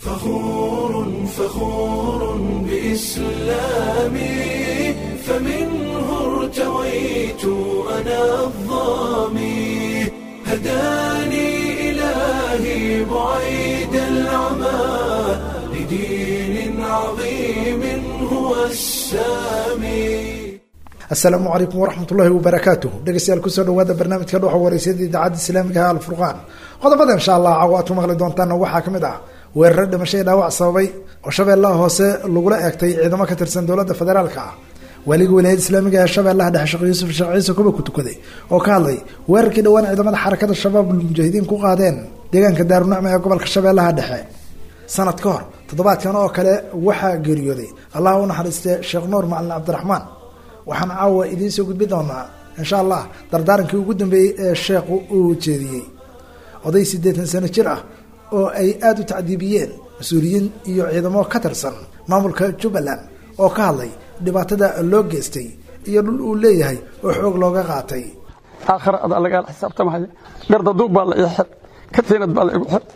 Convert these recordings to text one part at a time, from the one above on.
فخور فخور بإسلامي فمنه ارتويت أنا الظامي هداني إلهي بعيد العمى لدين عظيم هو السامي asalaamu calaykum waraxmat ullaahi wabarakaatuh dhegeystayaal kusoo dhawaada barnaamijka dhuxa wareysada idaacadda islaamiga ah alfurqaan qodobada insha allah caawa aad ku maqli doontaan waxaa kamid ah weeraro dhimashay dhaawac sababay oo shabeellaha hoose lagula eegtay ciidamo ka tirsan dowladda federaalka ah waaliga wilaayada islaamiga ee shabeellaha dhexe sheekh yuusuf sheekh ciise kuba ku tukaday oo ka hadlay weerarkii dhowaan ciidamada xarakada shabaab mujaahidiin ku qaadeen deegaanka daarunacma ee gobolka shabeellaha dhexe sanad ka hor toddobaadkan oo kale waxaa geeriyooday allah u naxariiste sheekh nuur macalin cabdiraxmaan waxaan caawa idiin soo gudbi doonaa insha allah dardaarankii ugu dambeeyey ee sheekhu uu jeediyey oday siddeetan sano jir ah oo ay aada u tacdiibiyeen mas-uuliyiin iyo ciidamo ka tirsan maamulka jubbaland oo ka hadlay dhibaatada loo geystay iyo dhul uu leeyahay oo xoog looga qaatay aakhira adaa lagaala xisaabtamaya gardaduub baa la ii xir katiinad baa la igu xir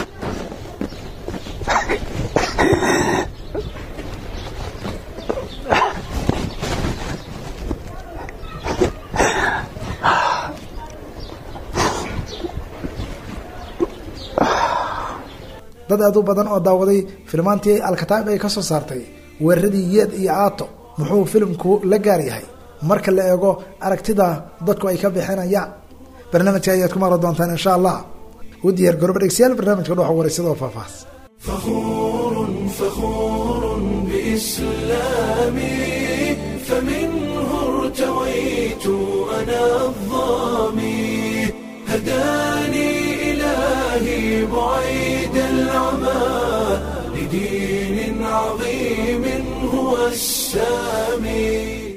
dad aad u badan oo daawaday filmaantii alkataab ay ka soo saartay weeraradii yeed iyo aato muxuu filimku la gaar yahay marka la eego aragtida dadku ay ka bixinayaan barnaamijka ayaad ku maqli doontaan insha allah u diyaar garooba dhegsiyaal barnaamijka dhuxa wareysada oo faahfaahs فخور فخور بإسلامي فمنه ارتويت أنا الظامي هداني إلهي بعيد العمى لدين عظيم هو السامي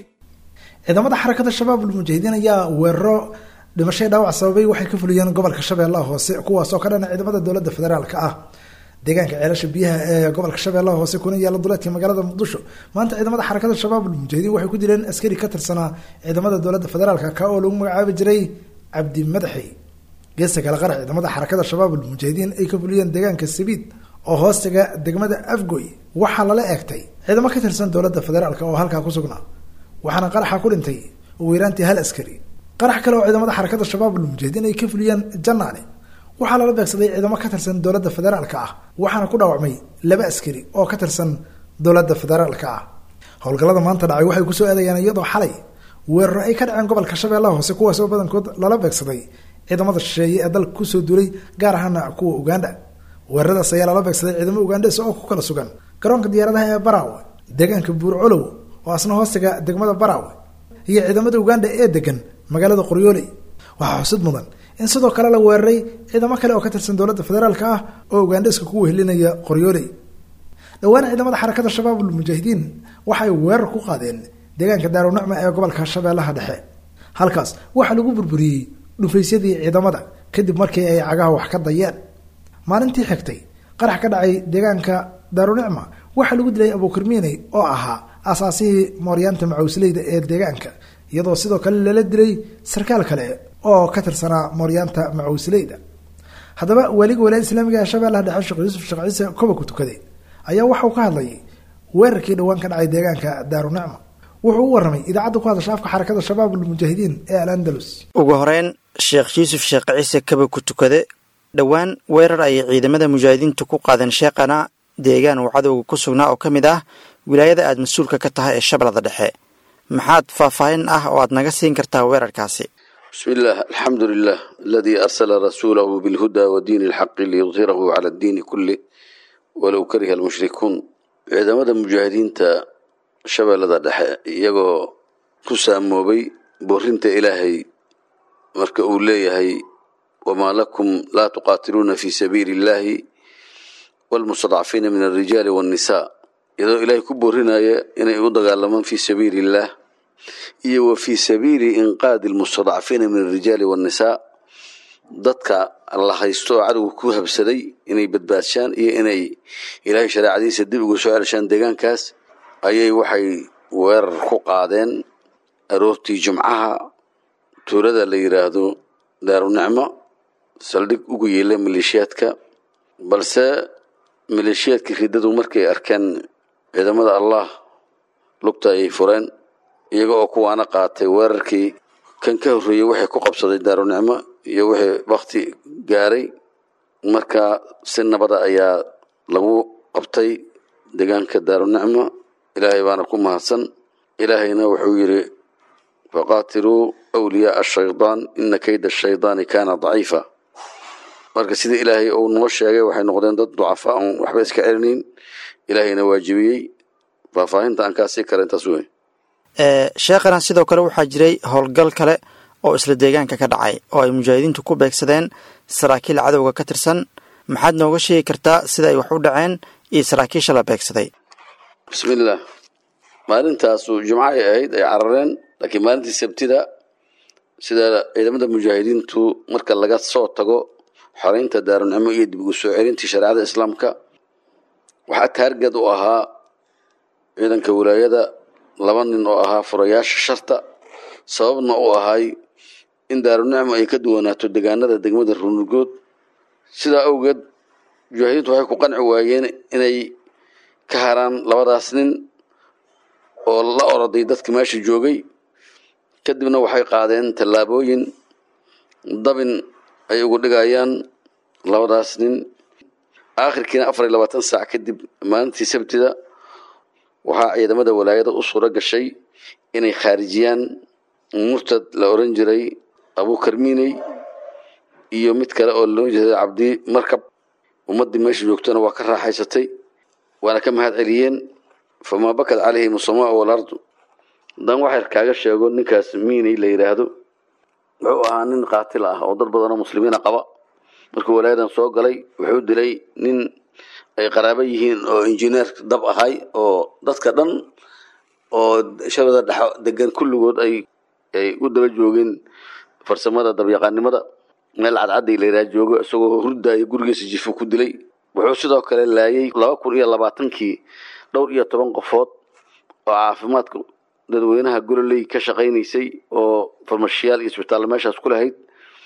ciidamada xarakada shabaab ulmujaahidiin ayaa weeraro dhimashay dhaawac sababay waxay ka fuliyeen gobolka shabeellaha hoose kuwaasoo ka dhana ciidamada dowladda federaalka ah deegaanka ceelasha biyaha ee gobolka shabeellaha hoose kuna yaala duleedka magaalada muqdisho maanta ciidamada xarakada shabaab ulmujaahidiin waxay ku dileen askari ka tirsanaa ciidamada dowladda federaalka ka oo lagu magacaabi jiray cabdi madaxi geesta kale qarax ciidamada xarakada shabaab ulmujaahidiin ay ka fuliyeen deegaanka sabiid oo hoostaga degmada afgoy waxaa lala eegtay ciidamo ka tirsan dowladda federaalka oo halkaa ku sugnaa waxaana qaraxa ku dhintay ugu yaraantii hal askari qarax kale oo ciidamada xarakada shabaab ulmujaahidiin ay ka fuliyeen janaale waxaa lala beegsaday ciidamo ka tirsan dowladda federaalka ah waxaana ku dhaawacmay laba askari oo ka tirsan dowladda federaalka ah howlgallada maanta dhacay waxay kusoo aadayaan iyadoo xalay weeraro ay ka dhaceen gobolka shabeellaha hoose kuwaasoo badankood lala beegsaday ciidamada shisheeye ee dalka kusoo duulay gaar ahaana kuwa uganda weeraradaas ayaa lala beegsaday ciidamo ugandhes oo ku kala sugan garoonka diyaaradaha ee baraawe deegaanka buurcolow oo asna hoostaga degmada baraawe iyo ciidamada uganda ee degan magaalada qoryooley waxaa xusid mudan in sidoo kale la weeraray ciidamo kale oo ka tirsan dowladda federaalka ah oo ugandheska ku wehelinaya qoryooley dhowaan ciidamada xarakada shabaab ulmujaahidiin waxay weerar ku qaadeen deegaanka daarunacma ee gobolka shabeellaha dhexe halkaas waxaa lagu burburiyey dhufaysyadii ciidamada kadib markii ay cagaha wax ka dayeen maalintii xigtay qarax ka dhacay deegaanka daarunicma waxaa lagu dilay abuukirmiiney oo ahaa asaasihii mooryaanta macawsleyda ee deegaanka iyadoo sidoo kale lala dilay sarkaal kale oo ka tirsanaa mooryaanta macawsleyda haddaba waaliga walaayada islaamiga ee shabeellaha dhexe sheekh yuusuf sheekh ciise koba ku tukaday ayaa waxauu ka hadlayay weerarkii dhowaan ka dhacay deegaanka daarunicma wuxuu u waramay idaacadda ku hadasha afka xarakada shabaab ulmujaahidiin ee al andalus ugu horeyn sheekh yuusuf sheekh ciise kaba ku tukade dhowaan weerar ayay ciidamada mujaahidiintu ku qaadeen sheekhana deegaan uu cadowga ku sugnaa oo ka mid ah wilaayada aad mas-uulka ka tahay ee shabeellada dhexe maxaad faahfaahin ah oo aad naga siin kartaa weerarkaasi بسم الله الحمد لله الذي أرسل رسوله بالهدى ودين الحق ليظهره على الدين كله ولو كره المشركون ciidamada mujaahidiinta shabeellada dhexe iyagoo ku saamoobay boorinta ilaahay marka uu leeyahay wamaa lakum laa tuqaatiluuna fi sabiili illahi waalmustadcafiina min alrijaali waannisaa iyadoo ilaahay ku boorinaya inay u dagaalamaan fi sabiili illah iyo wa fii sabiili inqaadi almustadcafiina min alrijaali waannisaa dadka la haysto oo cadowga ku habsaday inay badbaadshaan iyo inay ilaahay shareecadiisa dib uga soo celshaan deegaankaas ayay waxay weerar ku qaadeen aroortii jumcaha tuulada la yidhaahdo daarunicmo saldhig ugu yeela maleeshiyaadka balse maleeshiyaadkii riddadu markay arkeen ciidamada allah lugta ayay fureen iyaga oo kuwaana qaatay weerarkii kan ka horreeyey waxay ku qabsaday daarunicmo iyo wixii bakti gaaray marka si nabada ayaa lagu qabtay deegaanka daarunicmo ilaahay baana ku mahadsan ilaahayna wuxuu yidhi faqaatiluu wliyaaa ashaydaan ina kayda ashaydaani kaana daciifa marka sidii ilaahay uu noo sheegay waxay noqdeen dad ducafa oon waxba iska celinayn ilaahayna waajibiyey faahfaahinta aan kaa sii kara intaas wey sheekhana sidoo kale waxaa jiray howlgal kale oo isla deegaanka ka dhacay oo ay mujaahidiintu ku beegsadeen saraakiil cadowga ka tirsan maxaad nooga sheegi kartaa sida ay wax u dhaceen iyo saraakiisha la beegsaday bismillaah maalintaasu jimco ay ahayd ay carareen laakiin maalintii sabtida sida ciidamada mujaahidiintu marka laga soo tago xoreynta daarunicmo iyo dib ugu soo celintii shareecada islaamka waxaa taargad u ahaa ciidanka wilaayada laba nin oo ahaa furayaasha sharta sababna u ahay in daarunicmo ay ka duwanaato deegaanada degmada runugood sidaa awgeed mujaahidiintu waxay ku qanci waayeen inay ka haraan labadaas nin oo la oroday dadka meesha joogay kadibna waxay qaadeen tallaabooyin dabin ay ugu dhigayaan labadaas nin aakhirkiina afar iyo labaatan saac kadib maalintii sabtida waxaa ciidamada walaayada u suuro gashay inay khaarijiyaan murtad la oran jiray abuukarmiiney iyo mid kale oo la oran jiray cabdi markab ummaddii meesha joogtana waa ka raaxaysatay waana ka mahad celiyeen famaa bakad calayhim asamaa walardu haddaan waxyar kaaga sheego ninkaas miiney la yidhaahdo wuxuu ahaa nin qaatil ah oo dad badanoo muslimiina qaba markuu walaayadan soo galay wuxuu dilay nin ay qaraabo yihiin oo injineer dab ahay oo dadka dhan oo shabada dhex degan kulligood ay ay u daba joogeen farsamada dabyaqaanimada meel cadcadday la yidhaha joogo isagoo hurdaayo gurigiisa jifo ku dilay wuxuu sidoo kale laayay laba kun iyo labaatankii dhowr iyo toban qofood oo caafimaadka dadweynaha gololey ka shaqaynaysay oo farmashiyaal iyo isbitaallo meeshaas ku lahayd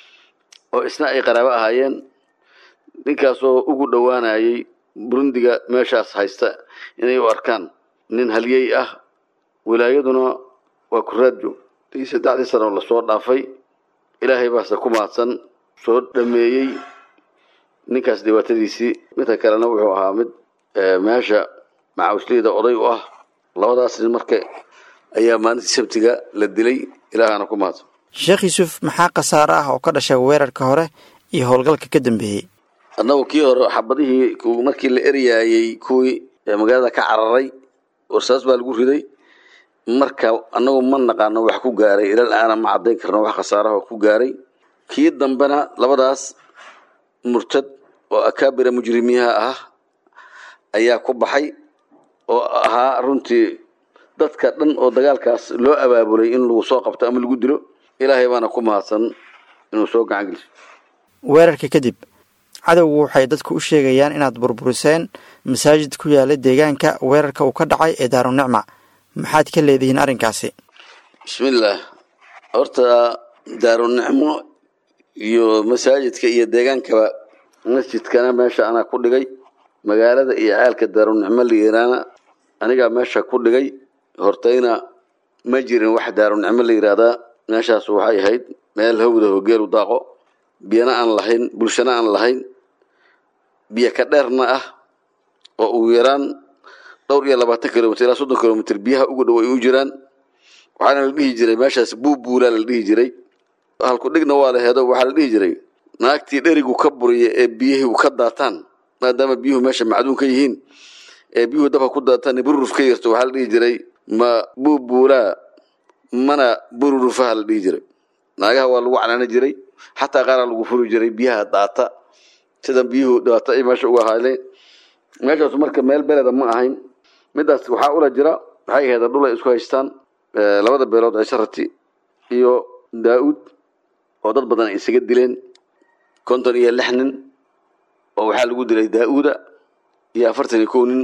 oo isna ay qaraabo ahaayeen ninkaasoo ugu dhowaanayay burundiga meeshaas haysta inay u arkaan nin halyey ah wilaayaduna waa kuraadjo i saddexdii sano lasoo dhaafay ilaahay baase ku mahadsan soo dhameeyey ninkaas dhibaatadiisii midka kalena wuxuu ahaa mid meesha macawisleyda oday u ah labadaas nin marka ayaa maalintii sabtiga la dilay ilaahana ku mahadsan sheekh yuusuf maxaa khasaare ah oo ka dhashay weerarka hore iyo howlgalka ka dambeeyey annagu kii hore xabadihii markii la eryaayey kuwii magaalada ka cararay warsaas baa lagu riday marka annagu ma naqaano wax ku gaaray ilal aana ma caddayn karno wax khasaaraha ku gaaray kii dambena labadaas murtad oo akaabira mujrimiyaha ah ayaa ku baxay oo ahaa runtii dadka dhan oo dagaalkaas loo abaabulay in lagu soo qabto ama lagu dilo ilaahay baana ku mahadsan inuu soo gacan geliso weerarka kadib cadowgu waxay dadku u sheegayaan inaad burburiseen masaajid ku yaala deegaanka weerarka uu ka dhacay ee daarunicma maxaad ka leedihiin arrinkaasi bismillaah horta daarunicmo iyo masaajidka iyo deegaankaba masjidkana meesha anaa ku dhigay magaalada iyo caalka daarunicmo layiraana anigaa meesha ku dhigay hortayna ma jirin wax daarunicmo la yiraahdaa meeshaas waxay ahayd meel hawda hogeelu daaqo biyana aan lahayn bulshana aan lahayn biyo ka dheerna ah oo ugu yaraan dhowr iyo labaatan kilomitr ilaa soddon kilomitr biyaha ugu dhow ay u jiraan waxaana la dhihi jiray meeshaas buubuulaa la dhihi jiray halku dhigna waa la heedo waxaa la dhihi jiray naagtii dherigu ka buriya ee biyihii ka daataan maadaama biyuhu meesha macduun ka yihiin ee biyuhu dabka ku daataan bururuf ka yarto waxaa la dhihi jiray ma buubuulaa mana bururufaha la dhihi jiray naagaha waa lagu canaani jiray xataa qaaraa lagu furi jiray biyaha daata sida biyuhu dhibaato ay meesha uga ahaaleen meeshaas marka meel beleda ma ahayn midaas waxaa ula jira waxay ahayd dhul ay isku haystaan labada beelood cisharati iyo daa-uud oo dad badan ay isaga dileen konton iyo lix nin oo waxaa lagu dilay daa-uuda iyo afartan iyo kow nin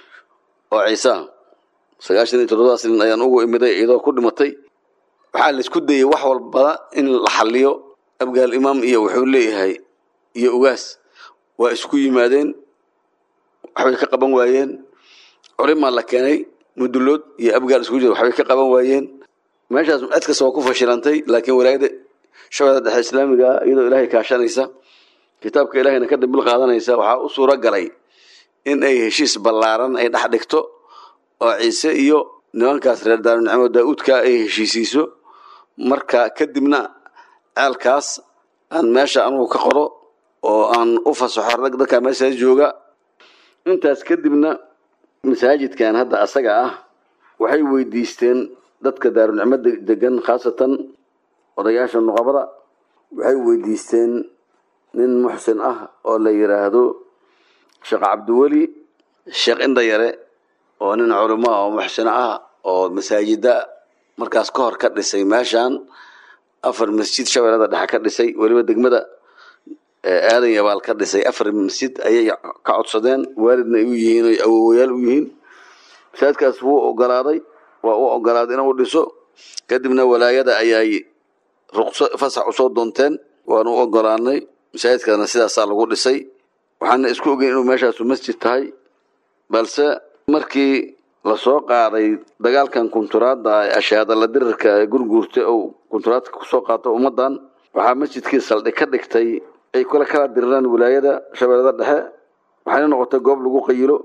oo ciisa sagaashan iyo toddobadaas nin ayaan ugu imiday iyadoo ku dhimatay waxaa la isku dayay wax walbada in la xaliyo abgaal imaam iyo wuxuu leeyahay iyo ugaas waa isku yimaadeen waxbay ka qaban waayeen culimaa la keenay mudulood iyo abgaal isku jira waxbay ka qaban waayeen meeshaas cid kasta waa ku fashilantay laakiin walaayada shabeellada dhexe islaamiga ah iyadoo ilaahay kaashanaysa kitaabka ilaahayna ka dambil qaadanaysa waxaa u suuro galay in ay heshiis ballaaran ay dhex dhigto oo ciise iyo nimankaas reer daarunicmo daa-uudka ay heshiisiiso marka kadibna ceelkaas aan meesha anugu ka qoro oo aan u fasaxo rag dadkaa meeshaas jooga intaas kadibna masaajidkan hadda asaga ah waxay weydiisteen dadka daarunicmo degan khaasatan odayaasha nuqabada waxay weydiisteen nin muxsin ah oo la yiraahdo sheekh cabdiweli sheekh indhayare oo nin culimo ah oo muxsino ah oo masaajida markaas ka hor ka dhisay meeshan afar masjid shabeellada dhexe ka dhisay weliba degmada aadan yabaal ka dhisay afar masjid ayay ka codsadeen waalidna ay u yihiin oy awowayaal u yihiin masaajidkaas wuu ogolaaday waa u ogolaaday inuu dhiso kadibna walaayada ayay ruqso fasax usoo doonteen waanu u ogolaanay masaajidkaasna sidaasaa lagu dhisay waxaana isku ogeyn inuu meeshaasu masjid tahay balse markii lasoo qaaday dagaalkan kunturaadda ashaadala dirirka ee gurguurta ou kunturaadka kusoo qaato ummadan waxaa masjidkii saldhig ka dhigtay ay kula kala diriraan wilaayada shabeellada dhexe waxayna noqotay goob lagu qayilo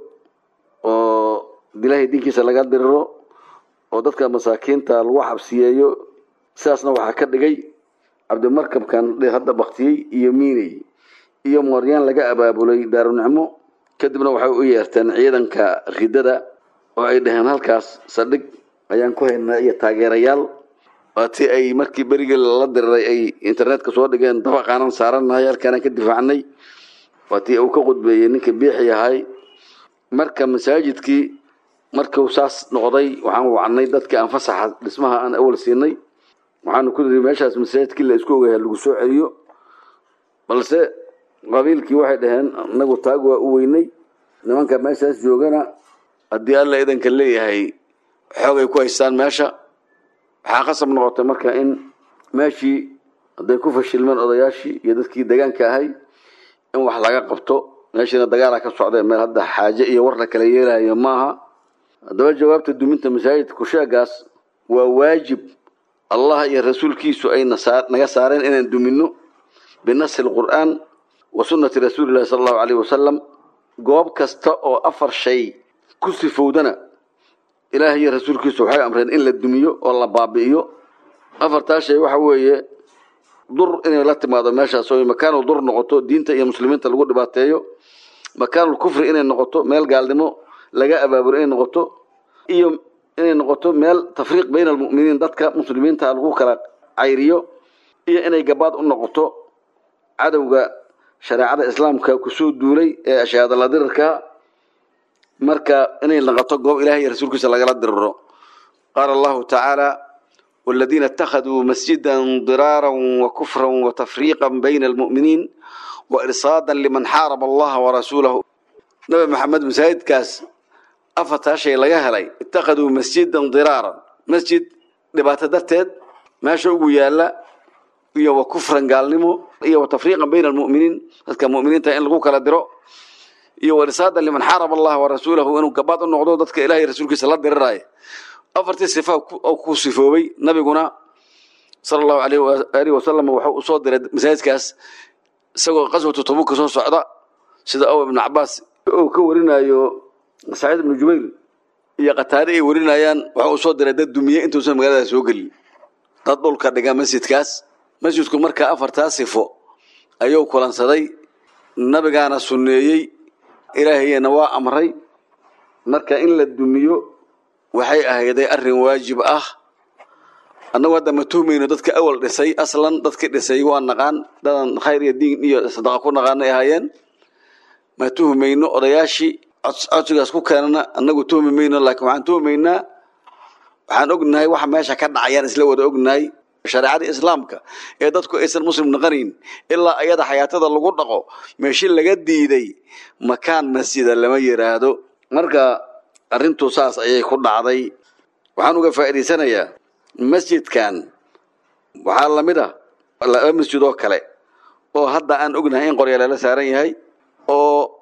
oo ilaahay diinkiisa laga diriro oo dadka masaakiinta lagu xabsiyeeyo sidaasna waxaa ka dhigay cabdimarkabkan hadda baktiyey iyo miiney iyo mooryaan laga abaabulay daarunicmo kadibna waxay u yeerteen ciidanka ridada oo ay dhaheen halkaas saldhig ayaan ku haynaa iyo taageerayaal waatii ay markii berigii lala diriray ay internetka soo dhigeen dabaqaanan saaranahay halkaanaan ka difaacnay waatii uu ka qudbeeyey ninka biixi ahay marka masaajidkii markuu saas noqday waxaan wacnay dadkii aan fasaxa dhismaha aan awal siinay waxaanu ku niri meeshaas masaajidkii la isku ogayaa lagu soo celiyo balse qabiilkii waxay dhaheen inagu taag waa u weynay nimanka meeshaas joogana haddii alla idanka leeyahay xoogay ku haystaan meesha waxaa qasab noqotay marka in meeshii hadday ku fashilmeen odayaashii iyo dadkii degaanka ahay in wax laga qabto meeshiina dagaalaa ka socda meel hadda xaaje iyo war la kala yeelayo maaha haddaba jawaabta duminta masaajidka kusheegaas waa waajib allah iyo rasuulkiisu ay naga saareen inaan dumino binasi lqur'aan wa sunnati rasuulillahi sala allahu alayh wasalam goob kasta oo afar shay ku sifowdana ilaahay iyo rasuulkiisu waxay amreen in la dumiyo oo la baabi'iyo afartaa shay waxa weeye dur inay la timaado meeshaas oo makaanul dur noqoto diinta iyo muslimiinta lagu dhibaateeyo makaanul kufri inay noqoto meel gaalnimo laga abaabulo inay noqoto iyo inay noqoto meel tafriiq bayna almu'miniin dadka muslimiinta lagu kala cayriyo iyo inay gabaad u noqoto cadowga shareecada islaamka kusoo duulay ee ashaadala dirirka marka inay noqoto goob ilahay iyo rasuulkiisa lagala diriro qaala allahu tacaala والذين اتخذوا مسجدا ضرارا وكفرا وتفريقا بين المؤمنين وإرصادا لمن حارب الله ورسوله نبي محمد مسايد كاس أفتا شيء لغا هلي اتخذوا مسجدا ضرارا مسجد لبات درتد ما شوقوا يالا iyo wa kufran gaalnimo iyo wa tafriiqan bayna almu'miniin dadka mu'miniinta in lagu kala diro iyo wa risaadan liman xaaraba allah wa rasuulahu inuu gabaad u noqdo dadka ilaahay rasuulkiisa la diriraayo afartii sifa oo ku sifoobay nabiguna sala allahu alayhi waalihi wasalam wuxuu u soo diray masaajidkaas isagoo qaswatu tabuka soo socda sida ow ibnu cabaas uu ka warinayo saciid ibnu jubayr iyo qataare ay warinayaan wuxuu u soo diray dad dumiye intuusan magaalada soo gelin dad dhulka dhiga masjidkaas masjidku markaa afartaa sifo ayuu kulansaday nabigaana sunneeyey ilaahayna waa amray marka in la dumiyo waxay ahayday arrin waajib ah annagu hadda ma tuhmayno dadka awal dhisay aslan dadkii dhisay waa naqaan dadan khayr iyo diin iyo sadaqa ku naqaanay ahaayeen ma tuhmayno odayaashii codsigaas ku keenana annagu tuhmi mayno laakiin waxaan tuhmaynaa waxaan ognahay waxa meesha ka dhacayaan isla wada ognahay shareecadii islaamka ee dadku aysan muslim naqanayn ilaa ayada xayaatada lagu dhaqo meeshi laga diiday makaan masjida lama yiraahdo marka arrintu saas ayay ku dhacday waxaan uga faa'iidaysanayaa masjidkan waxaa lamid ah laba masjid oo kale oo hadda aan ognahay in qorya lala saaran yahay oo ou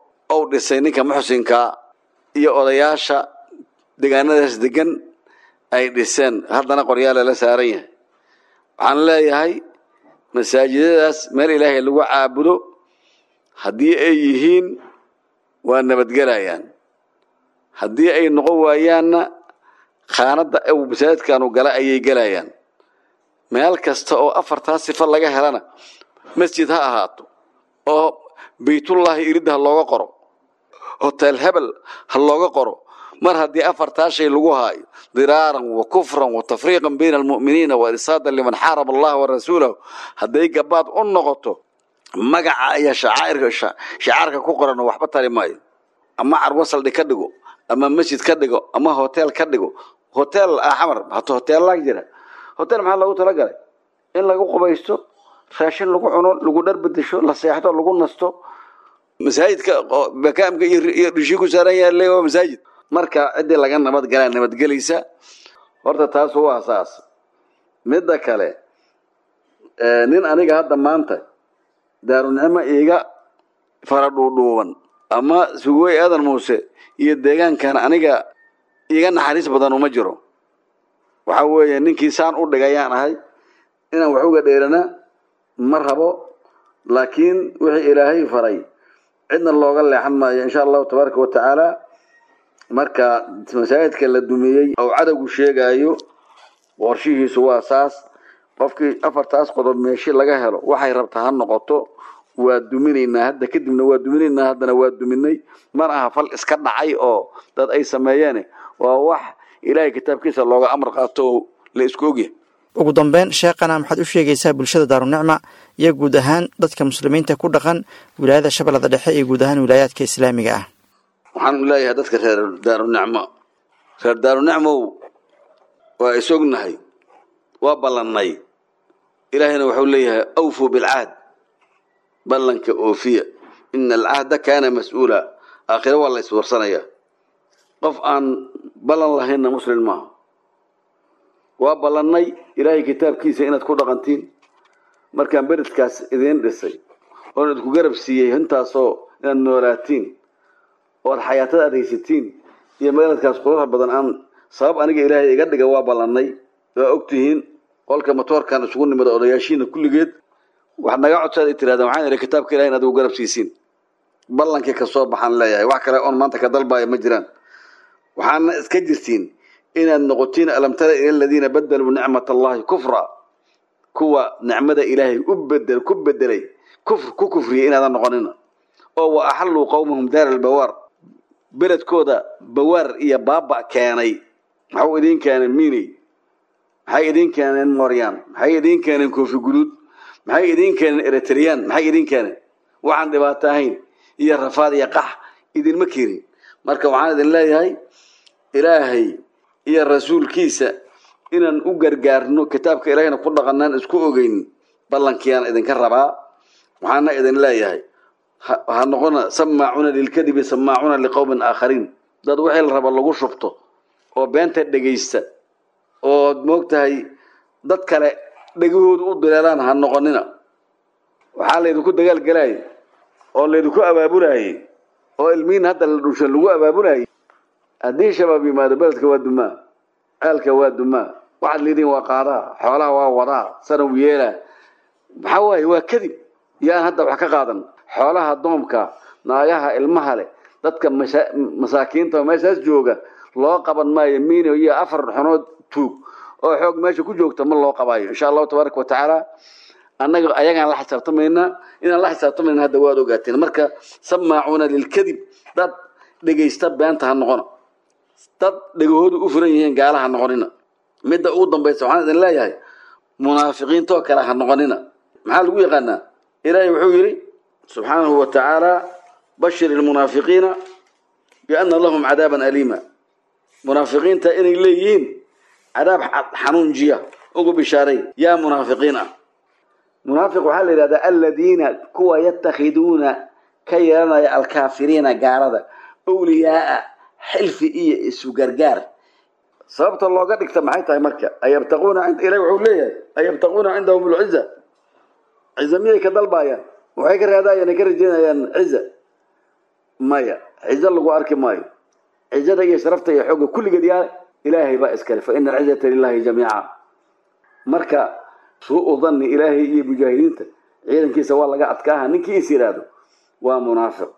uu dhisay ninka muxsinkaa iyo odayaasha deegaanadaas degan ay dhiseen haddana qoryaala la saaran yahay waxaan leeyahay masaajidadaas meel ilaahay lagu caabudo haddii ay yihiin waa nabadgelayaan haddii ay noqon waayaanna khaanadda masaajidkanu gala ayay gelayaan meel kasta oo afartaa sifo laga helana masjid ha ahaato oo baytullaahi iridda ha looga qoro hotel hebel ha looga qoro mar haddii afartaa shay lagu haayo diraaran wa kufran wa tafriiqan bayna almu'miniina wa irsaadan liman xaaraba allaha wa rasuulahu hadday gabaad u noqoto magaca ayaa shacairka shacaarka ku qoran waxba tari maayo ama carwo saldhig ka dhigo ama masjid ka dhigo ama hotel ka dhigo hotel xamar hata hoteellaa jira hotel maxaa loogu talagalay in lagu qubaysto raashin lagu cuno lagu dhar bedesho la seexdo lagu nasto masaajidka bakaamka iyo dhishii ku saaran yahay waa masaajid marka ciddii laga nabad galaa nabadgelaysa horta taas waa saas midda kale nin aniga hadda maanta daarunicmo iiga fara dhuudhuuban ama sugooy aadan muuse iyo deegaankan aniga iiga naxariis badan uma jiro waxa weeye ninkii saan u dhigayaan ahay inaan wax uga dheerana ma rabo laakiin wixii ilaahay faray cidna looga leexan maayo insha allahu tabaaraka wa tacaala marka masaajidka la dumiyey oo cadowgu sheegaayo qorshihiisu waa saas qofkii afartaas qodob meeshi laga helo waxay rabta ha noqoto waa duminaynaa hadda kadibna waa duminaynaa haddana waa duminay mar aha fal iska dhacay oo dad ay sameeyeen waa wax ilaahay kitaabkiisa looga amar qaato oo la isku ogyahay ugu dambeyn sheekhana maxaad u sheegaysaa bulshada daarunicma iyo guud ahaan dadka muslimiinta ku dhaqan wilaayada shabeellada dhexe iyo guud ahaan wilaayaadka islaamiga ah waxaan leeyahay dadka reer daarunicmo reer daarunicmow waa isognahay waa ballannay ilaahayna wuxuu leeyahay awfuu bilcahd ballanka oofiya ina alcahda kaana mas-uula aakhiro waa la iswarsanaya qof aan ballan lahaynna muslim maaha waa ballannay ilaahay kitaabkiisa inaad ku dhaqantiin markaan beredkaas idiin dhisay oon idku garab siiyey intaasoo inaad noolaatiin oad xayaatada aad haysatiin iyo meeladkaas quruxa badan aan sabab aniga ilaahay iga dhiga waa ballannay waa ogtihiin qolka matoorkan isugu nimida odayaashiina kulligeed wax naga codsaad ay tirahdeen waxaan idhi kitaabka ilahay inaad ugu garab siisiin ballankii kasoo baxaan leeyahay wax kale oon maanta ka dalbaayo ma jiraan waxaana iska jirtiin inaad noqotiin alam tara ila aladiina badaluu nicmat allahi kufra kuwa nicmada ilaahay u bedel ku bedelay kufr ku kufriyay inaadan noqonina oo wa axalluu qowmahum daara albawaar beledkooda bawaar iyo baaba keenay maxuu idiin keeneen miiney maxay idiin keeneen mooryaan maxay idiin keeneen koofi guduud maxay idiin keeneen eritreyaan maxay idiin keeneen waxaan dhibaato ahayn iyo rafaad iyo qax idinma keenin marka waxaan idin leeyahay ilaahay iyo rasuulkiisa inaan u gargaarno kitaabka ilaahayna ku dhaqanaan isku ogeyn ballankiiyaan idinka rabaa waxaana idin leeyahay ha noqona samaacuuna lilkadibi samaacuuna liqowmin aakhariin dad wixii la raba lagu shubto oo beenta dhegaysta ood moogtahay dad kale dhegahoodu u dileelaan ha noqonina waxaa laydinku dagaalgelayay oo laydinku abaabulaayey oo ilmihiin hadda la dhushan lagu abaabulaayey haddii shabaab yimaado beledka waa dumaa ceelka waa dumaa waxaad leediin waa qaadaa xoolaha waa wadaa sanaw yeelaa maxaa waaye waa kadib yaan hadda wax ka qaadan xoolaha doomka naagaha ilmaha leh dadka masaakiinta oo meeshaas jooga loo qaban maayo miino iyo afar xunood tuug oo xoog meesha ku joogta ma loo qabaayo insha allahu tabaaraka watacaala annaga ayagaan la xisaabtamaynaa inaan la xisaabtamayna hadda waad ogaateen marka samaacuuna lilkadib dad dhegaysta beenta ha noqona dad dhegahoodu u furan yihiin gaala ha noqonina midda ugu dambaysa waxaan idin leeyahay munaafiqiintoo kale ha noqonina maxaa lagu yaqaanaa ilaahay wuxuu yidhi subxaanahu wa tacaala bashir ilmunaafiqiina biana lahum cadaaban aliima munaafiqiinta inay leeyihiin cadaab xanuunjiya ugu bishaaray yaa munaafiqiin ah munaafiq waxaa la yidhahdaa aladiina kuwa yatakhiduuna ka yeelanaya alkaafiriina gaalada awliyaaa xilfi iyo isu gargaar sababta looga dhigta maxay tahay marka ayabtaquuna ilahi wuxuu leeyahay ayabtaquuna cindahum lciza ciza miyay ka dalbaayaan waxay ka raadayaan ay ka rajeynayaan ciza maya cizo lagu arki maayo cizada iyo sharafta iyo xoogga kulligeed yaa ilaahay baa iskale fa ina alcizata lilahi jamiica marka suu danni ilaahay iyo mujaahidiinta ciidankiisa waa laga adkaaha ninkii is yidhaahdo waa munaafiq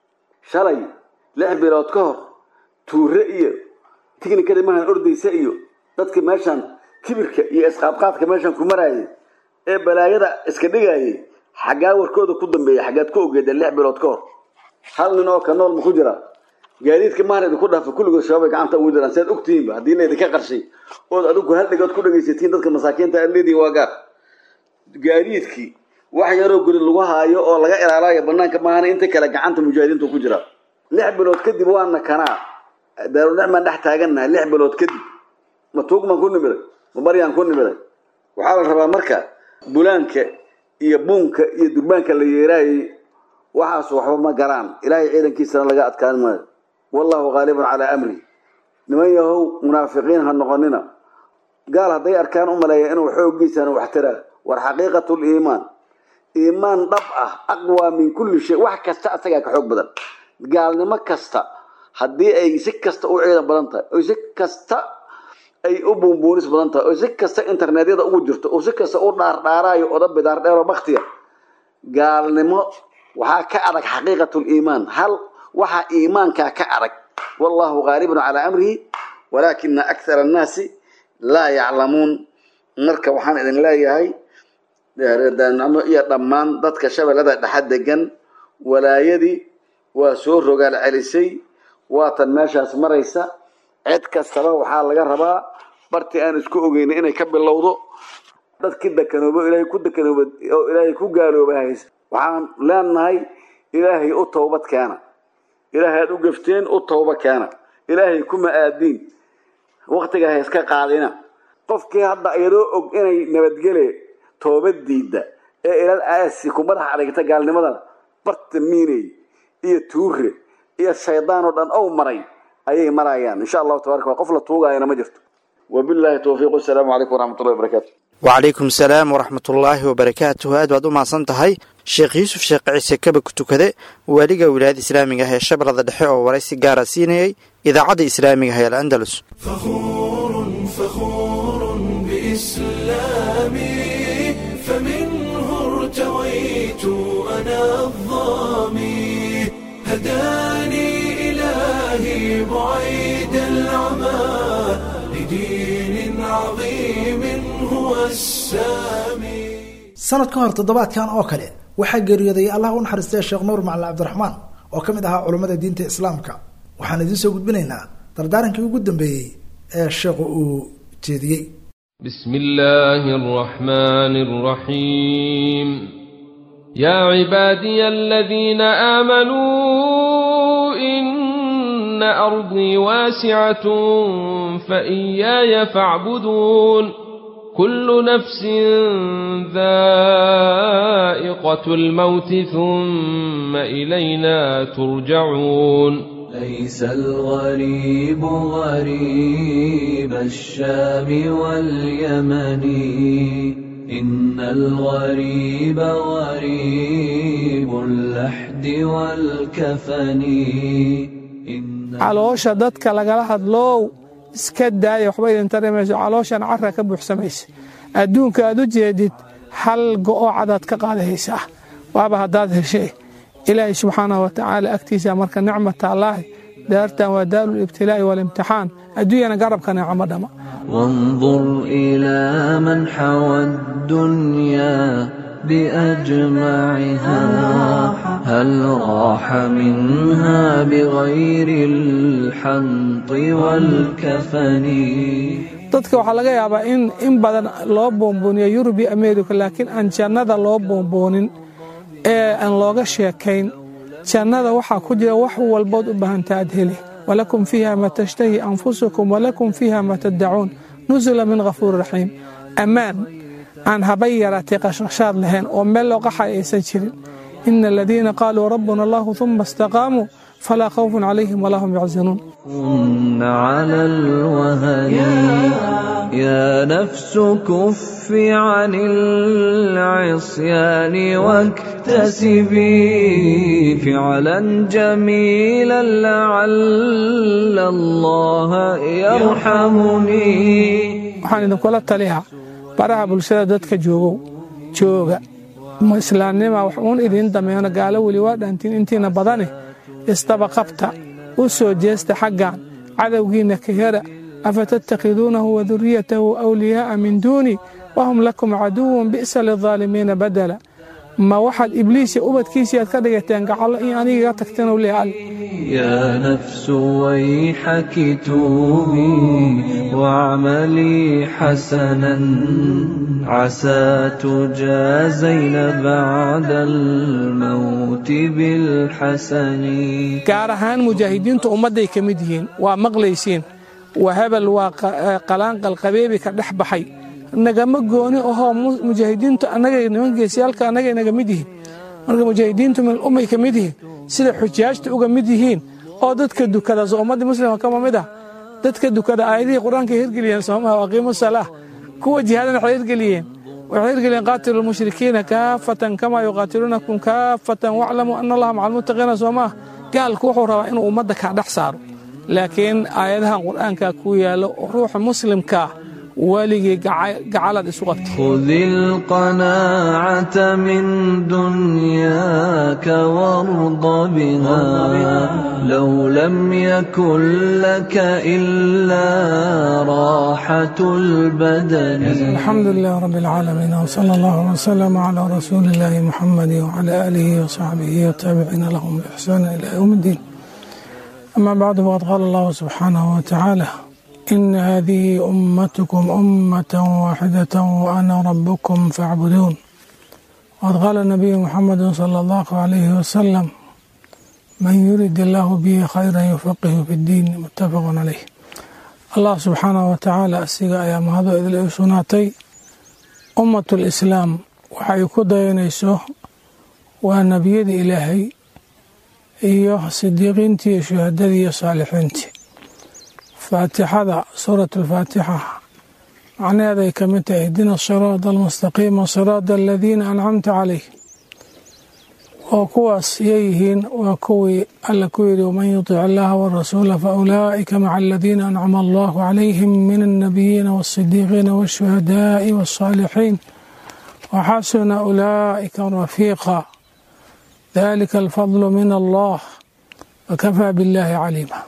shalay lix bilood ka hor tuure iyo tignikada mahan ordaysa iyo dadka meeshaan kibirka iyo isqaadqaadka meeshaan ku maraayay ee balaayada iska dhigayay xaggaa warkooda ku dambeeya xaggaad ku ogeeda lix bilood ka hor hal nin oo ka nool ma ku jira gaadiidka mahan idinku dhaafa kulligood shabaabay gacanta ugu jiraan si aad ogtihiinba haddii laydinka qarshay ood adigu hal dhigood ku dhegaysatiin dadka masaakiinta aad leedihin waa gaar gaadiidkii wax yaroo guri lagu haayo oo laga ilaalayo banaanka maahana inta kale gacanta mujaahidiintu ku jira lix bilood kadib waana kanaa daarunicmaan dhex taagannahay lix bilood kadib ma tuugmaan ku nimiday ma baryaan ku nimiday waxaa la rabaa marka bulaanka iyo buunka iyo durbaanka la yeeraayay waxaas waxba ma garaan ilaahay ciidankiisana laga adkaan maayo wallahu haalibun calaa amri niman yahow munaafiqiin ha noqonina gaal hadday arkaan u maleeya inuu xooggiisana wax taraa war xaqiiqatu liimaan iimaan dhab ah aqwaa min kulli shay wax kasta asagaa ka xoog badan gaalnimo kasta haddii ay si kasta u ciidan badan tahay oy si kasta ay u buunbuunis badan tahay oo si kasta internetyada ugu jirto oo si kasta u dhaardhaaraayo oda bidaar dheero baktiga gaalnimo waxaa ka adag xaqiiqatu liimaan hal waxaa iimaankaa ka adag wallahu haalibun calaa amrihi walaakina akthara annaasi laa yaclamuun marka waxaan idin leeyahay reerdaanimo iyo dhammaan dadka shabeellada dhexa degan walaayadii waa soo rogaal celisay waatan meeshaas maraysa cid kastaba waxaa laga rabaa bartii aan isku ogeyna inay ka bilowdo dadkii dekanoobo ilaahay ku dekanooba oo ilaahay ku gaalooba haysa waxaan leenahay ilaahay u towbad keena ilaahay aad u gafteen u towba keena ilaahay kuma aadiin waktiga ha iska qaadina qofkii hadda iyadoo og inay nabadgele toobad diidda ee ilal aasi ku madaxa adhigta gaalnimadana barta miiney iyo tuure iyo shaydaan oo dhan ow maray ayay marayaan insha allahu tabaraka qof la tuugaayana ma jirto wabillahi towfiiq wasalaamu calaykum waraxmatullahi wabarakaatu wacalaykum salaam waraxmatullaahi wabarakaatuhu aad baad u mahadsan tahay sheekh yuusuf sheekh ciise kaba ku tukade waaliga wilaayada islaamiga ah ee shabeellada dhexe oo waraysi gaara siinayay idaacadda islaamiga ah ee al'andalus فخور فخور بإسلامي فمنه ارتويت أنا الظامي هداني إلهي بعيد العمى لدين عظيم هو السامي sanad ka hor toddobaadkan oo kale waxaa geeriyooday allah u naxariistay sheekh nuur macalin cabdiraxmaan oo ka mid ahaa culummada diinta islaamka waxaan idiin soo gudbinaynaa dardaarankii ugu dambeeyey ee sheekhu uu jeediyey بسم الله الرحمن الرحيم يا عبادي الذين آمنوا إن أرضي واسعة فإياي فاعبدون كل نفس ذائقة الموت ثم إلينا ترجعون ليس الغريب غريب الشام واليمن إن الغريب غريب اللحد والكفن إن caloosha dadka lagala hadloow iska daaya waxba idin tari mayso calooshan cara ka buuxsamaysa adduunka aad u jeedid hal go'o cadaad ka qaadahaysaa waaba haddaad heshay ilaahay subxaanahu wa tacaala agtiisa marka nicmata allaahi daartan waa daaru libtilaa'i waalimtixaan adduunyana garabka nicmo dhama وانظر إلى من حوى الدنيا بأجمعها هل راح منها بغير الحنط والكفن dadka waxaa laga yaabaa in in badan loo boonbooniyo yurub iyo america laakiin aan jannada loo boonboonin ee aan looga sheekayn jannada waxaa ku jira wax walbood u baahanta aad heli walakum fiiha ma tashtahi anfusukum walakum fiiha ma taddacuun nusula min ghafuuri raxiim ammaan aan habay yaraatay qashqashaad lahayn oo meel loo qaxay aysan jirin ina aladiina qaaluu rabbuna allahu uma istaqaamuu falaa khawfun calayhim walaa hum yaxzanuun على الوهن يا نفس كفي عن العصيان واكتسبي فعلا جميلا لعل الله يرحمني waxaan idinkula taliyaa baraha bulshada dadka joogow jooga islaamnima wax uun idiin dameeno gaalo weli waa dhaantiin intiina badane isdaba qabta u soo jeesta xaggan cadowgiinna ka hera afa tattakhiduunahu waduriyatahu awliyaa'a min duuni wahum lakum caduwun bi'sa lilظaalimiina badala ma waxaad ibliisiya ubadkiisii aad ka dhigateen gacallo in anigaga tagteen u leeal يا نفس ويحك توبي واعملي حسنا عسى تجازين بعد الموت بالحسن gaar ahaan mujaahidiintu ummadday ka mid yihiin waa maqlaysiin waa hebel waa qalaanqal qabeebi ka dhex baxay nagama gooni ahoo mujaahidiintu anagay niman geesiyaalka annagay naga mid yihiin marka mujaahidiintu min ummay ka mid yihiin sida xujaajta uga mid yihiin oo dadka dukada soo ummadda muslimka kama mid ah dadka dukada aayadihii qur-aanka hirgeliyeen soomaha aqiimu salaa kuwa jihaadana waxay hirgeliyeen waxay hirgeliyeen qaatilu lmushrikiina kaafatan kamaa yuqaatiluunakum kaafatan waclamuu ana allaha maca almuttaqiina soomaah gaalku wuxuu rabaa inuu ummadda kaa dhex saaro laakiin aayadahan qur'aanka ku yaallo ruuxa muslimkaa weligii gacalaad isu qabtay خذ القناعة من دنياك وارض بها لو لم يكن لك إلا راحة البدن الحمد لله رب العالمين وصلى الله وسلم على رسول الله محمد وعلى آله وصحبه والتابعين لهم بإحسان إلى يوم الدين أما بعد فقد قال الله سبحانه وتعالى إن هذه أمتكم أمة واحدة وأنا ربكم فاعبدون وقد قال النبي محمد صلى الله عليه وسلم من يرد الله به خيرا يفقه في الدين متفق عليه الله سبحانه وتعالى asiga ayaa mahado idil ay sugnaatay ummat lislaam waxay ku dayanayso waa nebiyadii ilaahay iyo sidiiqiintii iyo shuhadadii iyo saalixiintii faatixada suurat alfaatixa macnaheed ay ka mid tahay ihdina siraada almustaqiima siraada aladiina ancamta calayh oo kuwaas yayihiin waa kuwii alla ku yidhi waman yutic allaha warasuula faulaa'ika maca aladiina ancama allahu calayhim min alnabiyiina waasidiiqiina waashuhadaai waاsaalixiin waxasuna ulaa'ika rafiiqa dalika alfadlu min allah wakafaa biاllahi caliima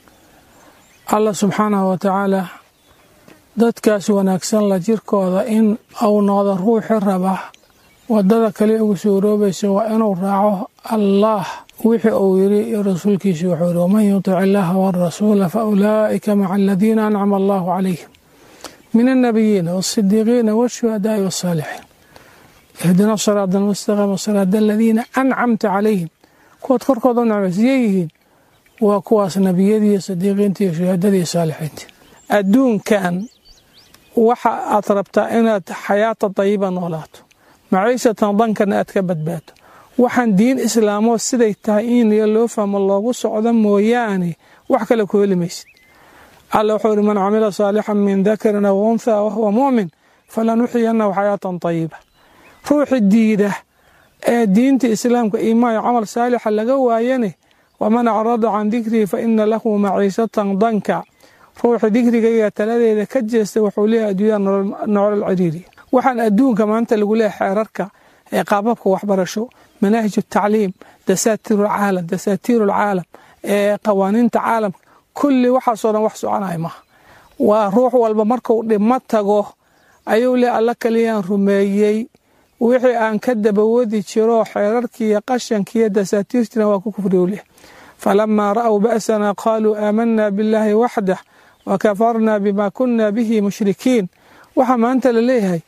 allah subxaanahu watacaala dadkaas wanaagsan la jirkooda in uu noqdo ruuxi raba wadada kale ugu suuroobaysa waa inuu raaco allaah wixii uu yiri iyo rasuulkiisa wuxuu yiri waman yutic illaaha warasuula faulaa'ika maca aladiina ancama allahu calayhim min annabiyiina waasidiiqiina waashuhadaai wasaalixiin ihdina siraada almustaqiima siraada aladiina ancamta calayhim kuwaad korkooda u nicmaysiyay yihiin waa kuwaas nebiyadii sadiiqiinta iyo shuhadadii saalixiinta adduunkan waxa aad rabtaa inaad xayaata dayiba noolaato maciishatan dankana aad ka badbaado waxaan diin islaamoo siday tahay in loo fahmo loogu socdo mooyaane wax kale ku heli maysid alla wuxuu ihi man camila saalixan min dakarin aw unthaa wahuwa mu'min falanuxyiyanahu xayaatan dayiba ruuxi diida ee diinta islaamka iimaanyo camal saalixa laga waayane waman acrada can dikrii fa ina lahu maciishatan danka ruuxi dikrigayga taladeeda ka jeesta wuxuu leeyahay adduunyada nolol ciriiri waxaan adduunka maanta lagu leeyahay xeerarka ee qaababka waxbarasho manaahij tacliim dasaatiir caalam dasaatiir alcaalam ee qawaaniinta caalamka kulli waxaasoo dhan wax soconaya maha waa ruux walba markuu dhimo tago ayuu le alla kaliyaan rumeeyey wixii aan ka dabawadi jiro xeerarkiiyo qashankiiyo dasaatiirtina waa ku kufriyu leh falamaa ra'w ba'sana qaaluu aamanaa billaahi waxdah wakafarna bima kuna bihi mushrikiin waxaa maanta la leeyahay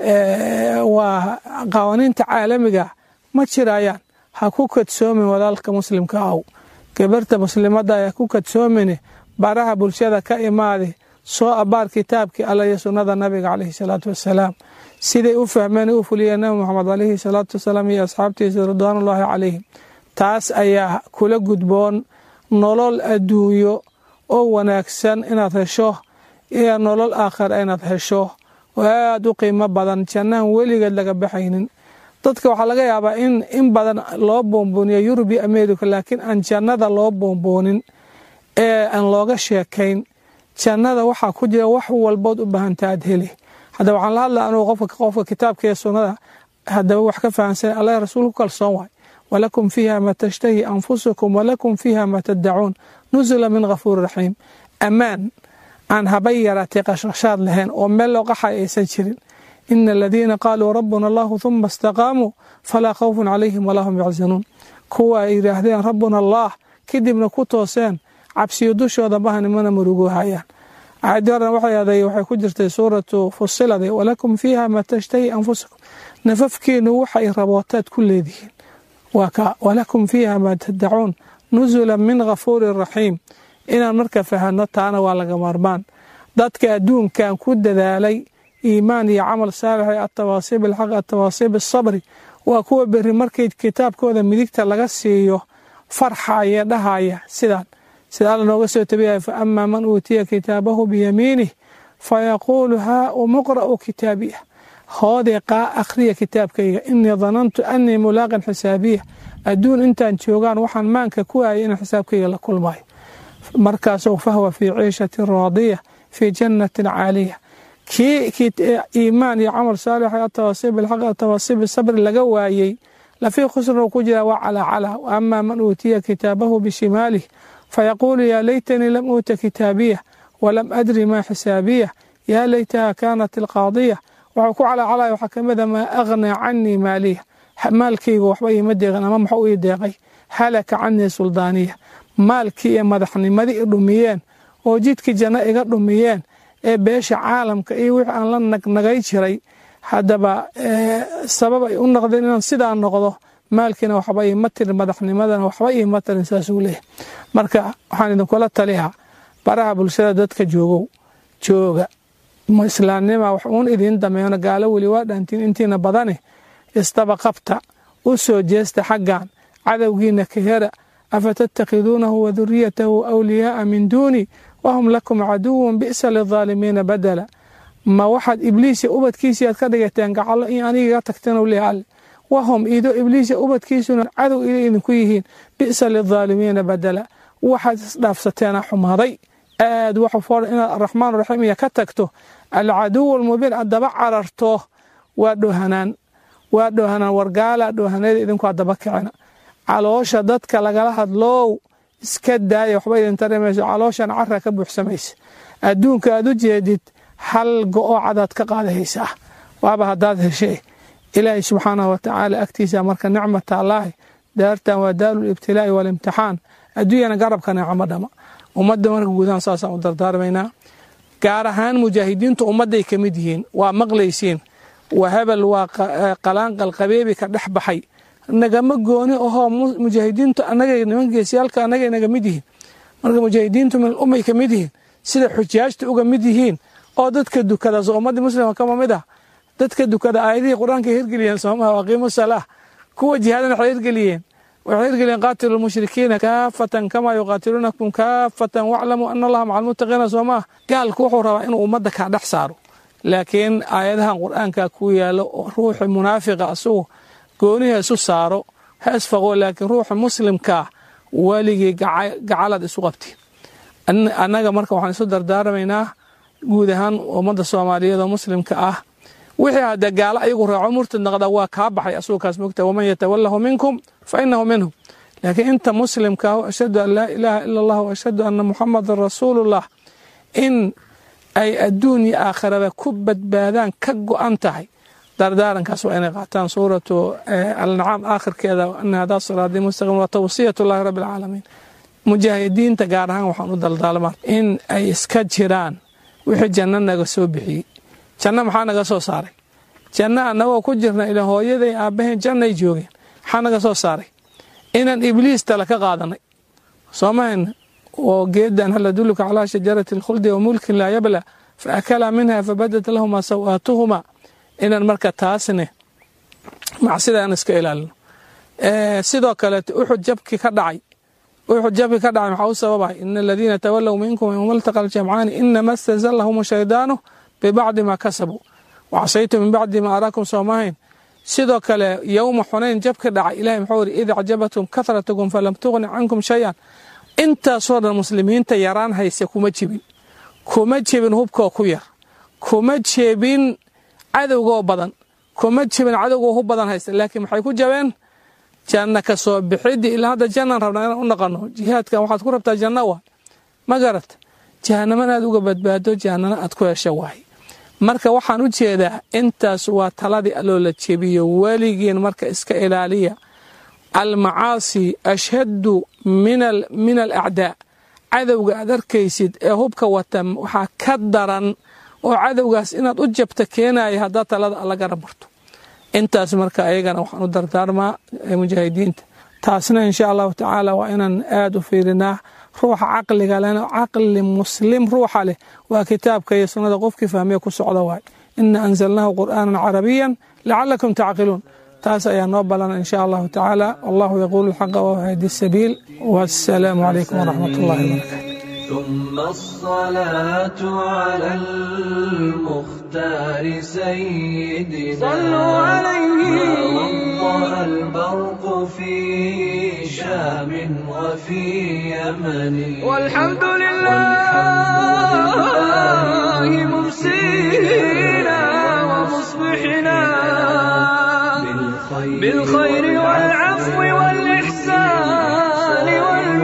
waa qawaaniinta caalamiga ma jirayaan ha ku kadsoomin walaalka muslimka aw gabarta muslimada ha ku kadsoomine baraha bulshada ka imaade soo abaar kitaabkii alla iyo sunnada nabiga caleyhi salaatu wasalaam siday u fahmeen u fuliyeen nabi moxamed caleyhi salaatu wasalaam iyo asxaabtiisa ridwaanullaahi calayhim taas ayaa kula gudboon nolol adduunyo oo wanaagsan inaad hesho iyo nolol aakhira inaad hesho oo aada u qiimo badan jannahan weligeed laga baxaynin dadka waxaa laga yaabaa in in badan loo boonbooniyo yurub iyo america laakiin aan jannada loo boonboonin ee aan looga sheekayn jannada waxaa ku jira wax walbood u baahanta aad heli haddaba waxaan la hadla anugu qofka qofka kitaabka iyo sunnada haddaba wax ka fahamsan allah rasuul ku kalsoon waay walakum fiiha ma tashtahi anfusukum walakum fiiha ma taddacuun nusula min ghafuuri raxiim ammaan aan habay yaraatay qashqashaad lahayn oo meel loo qaxay aysan jirin ina aladiina qaaluu rabbuna allahu huma istaqaamuu falaa khawfun calayhim walaa hum yaxzanuun kuwa ay yidhaahdeen rabbuna allah kadibna ku tooseen cabsiyo dushooda bahanimana murugo hayaan aayadii horena waxay aday waxay ku jirtay suuratu fusilade walakum fiiha ma tashtahi anfusakum nafafkiinu waxay rabootaad ku leedihiin waa ka walakum fiiha ma tadacuun nusula min ghafuurin raxiim inaan marka fahano taana waa laga maarmaan dadka adduunkan ku dadaalay iimaan iyo camal saalix ee atawaasiib alxaq atawaasiib asabri waa kuwa beri markay kitaabkooda midigta laga siiyo farxaya dhahaya sidaan sida alla nooga soo tabiyaya fa amaa man uutiya kitaabahu biyamiinih fayaquulu haa umuqra'u kitaabiya hoodee qaa akhriya kitaabkayga inii danantu annii mulaaqin xisaabiya adduun intaan joogaan waxaan maanka ku aayay in xisaabkayga la kulmayo markaasoo fahwa fii ciishatin raadiya fii jannatin caaliya kii iimaan iyo camal saalix atawaasiib alxaq atawaasiib sabri laga waayey lafii khusran ku jira waa calaa calaa wa amaa man uutiya kitaabahu bishimaalih fayaquulu yaa laytanii lam uuta kitaabiya walam adri maa xisaabiya yaa laytaha kaanat alqaadiya waxuu ku calaacalaya waxaa ka mida maa aghnaa canii maaliya maalkayga waxba iima deeqin ama maxuu ii deeqay halaka canii suldaaniya maalkii iyo madaxnimadii i dhumiyeen oo jidkii janno iga dhumiyeen ee beesha caalamka iyo wixii aan la nagnagay jiray haddaba sabab ay u noqdeen inaan sidaa noqdo maalkiina waxba iima tirin madaxnimadana waxba iima tirin saasuu leeyahy marka waxaan idinkula taliyaa baraha bulshada dadka joogow jooga islaamnima wax uun idiin dameeno gaalo weli waa dhaantiin intiina badani isdaba qabta u soo jeesta xaggan cadowgiina ka hera afatattakhiduunahu waduriyatahu awliyaaa min duuni wahum lakum caduwun bi'sa lidaalimiina badala ma waxaad ibliisya ubadkiisii aad ka dhigateen gacalo in anigiga tagteen leh alle wahum ido ibliisya ubadkiisuna cadow ida idinku yihiin bi'sa lidaalimiina badala waxaad isdhaafsateena xumaaday aad waxu foor inaad araxmaan raxiim iyo ka tagto alcaduw almubiin aad daba cararto waa dhoohanaan waa dhoohanaan wargaala dhoohaneeda idinku aad daba kicina caloosha dadka lagala hadloow iska daaya waxba idin tarimayso calooshan cara ka buuxsamaysa adduunka aad u jeedid hal go-oo cadaad ka qaadahaysaa waaba haddaad heshee ilaahay subxaanahu watacaala agtiisa marka nicmata allaahi daartan waa daaru libtilaa'i waalimtixaan adduunyana garabka nicmo dhama ummadda marka guudahaan saasaan u dardaarmaynaa gaar ahaan mujaahidiintu ummadday ka mid yihiin waa maqlaysiin waa hebel waa qalaanqal qabeebi ka dhex baxay nagama gooni ahoo mujaahidiintu anagay niman geesiyaalka anagay naga mid yihiin marka mujaahidiintu min ummay ka mid yihiin sida xujaajta uga mid yihiin oo dadka dukada soo ummadii muslima kama mid ah dadka dukada aayadihii qur-aanka hirgeliyeen soomaha aqiimu salaa kuwa jihaadana waxay hirgeliyeen waxay hirgeliyeen qaatilu lmushrikiina kaafatan kamaa yuqaatiluunakum kaafatan waclamuu ana allaha maca almuttaqiina soomaha gaalku wuxuu rabaa inuu ummadda kaa dhex saaro laakiin aayadahan qur-aanka ku yaalo oo ruuxi munaafiqa asugu gooniha isu saaro ha isfaqo laakiin ruuxa muslimkaa weligii gacalaad isu qabti annaga marka waxaan isu dardaarmaynaa guud ahaan ummadda soomaaliyeed oo muslimka ah wixii hadde gaalo ayagu raaco murtad naqda waa kaa baxay asuu kaas mogta waman yatawalahu minkum fa inahu minhum laakiin inta muslimka ah ashhadu an laa ilaaha ila allah ashhadu anna muxamadan rasuulullah in ay adduun iyo aakhirada ku badbaadaan ka go-an tahay dardaarankaas waa inay qaataan suuratu alnacaam aakhirkeeda ana hadaa siraadii mustaqim waa tawsiyat llahi rabbi alcaalamiin mujaahidiinta gaar ahaan waxaan u daldaalmaa in ay iska jiraan wixii janno naga soo bixiyey janno maxaa naga soo saaray janno annagoo ku jirna ila hooyaday aabbahayn jannay joogeen maxaa naga soo saaray inaan ibliis tale ka qaadanay soomahayna oo geedan hal adulluka calaa shajarati alkhuldi wa mulkin laa yabla fa akalaa minha fabadat lahumaa sawaatuhumaa inaan marka taasne macsida aan iska ilaalino sidoo kaleeto uxud jabkii ka dhacay wuxuu jabi ka dhacay maxaa u sababay ina aladiina tawalow minkum yowma altaqa aljamcaani inama stazallahum shaydaanu bibacdi ma kasabuu wacasaytu min bacdi ma araakum soomahayn sidoo kale yowma xunayn jab ka dhacay ilahay muxuu yidhi id acjabatum kahratukum falam tuqni cankum shayan intaasoo dhan muslimiinta yaraan hayse kuma jibin kuma jebin hubkoo ku yar kuma jebin cadowgoo badan kuma jebin cadowgoo hub badan haysta laakiin maxay ku jabeen janna ka soo bixidii ilaa hadda jannaan rabnaa inaan u naqano jihaadkan waxaad ku rabtaa janno wa ma garat jahanamana aad uga badbaado jahannana aad ku hesho waay marka waxaan u jeedaa intaas waa taladii alloo la jebiyo weligiin marka iska ilaaliya almacaasi ashhadu min alacdaa cadowga aad arkaysid ee hubka wata waxaa ka daran oo cadowgaas inaad u jabta keenaya haddaad talada alla garab marto intaas marka ayagana waxaan u dardaarmaa mujaahidiinta taasna insha allahu tacaala waa inaan aada u fiirinaa ruuxa caqliga lena caqli muslim ruuxa leh waa kitaabka iyo sunnada qofkii fahmee ku socda waay ina anzalnaahu qur'aanan carabiyan lacalakum tacqiluun taas ayaa noo balana insha allahu tacaala wallahu yaquulu alxaqa wahdi sabiil wassalaamu calaykum waraxmat ullahi wabarakatu ثم الصلاة على المختار سيدنا صلوا عليه وضع البرق في شام وفي يمن والحمد لله ممسينا ومصبحنا بالخير والعفو والإحسان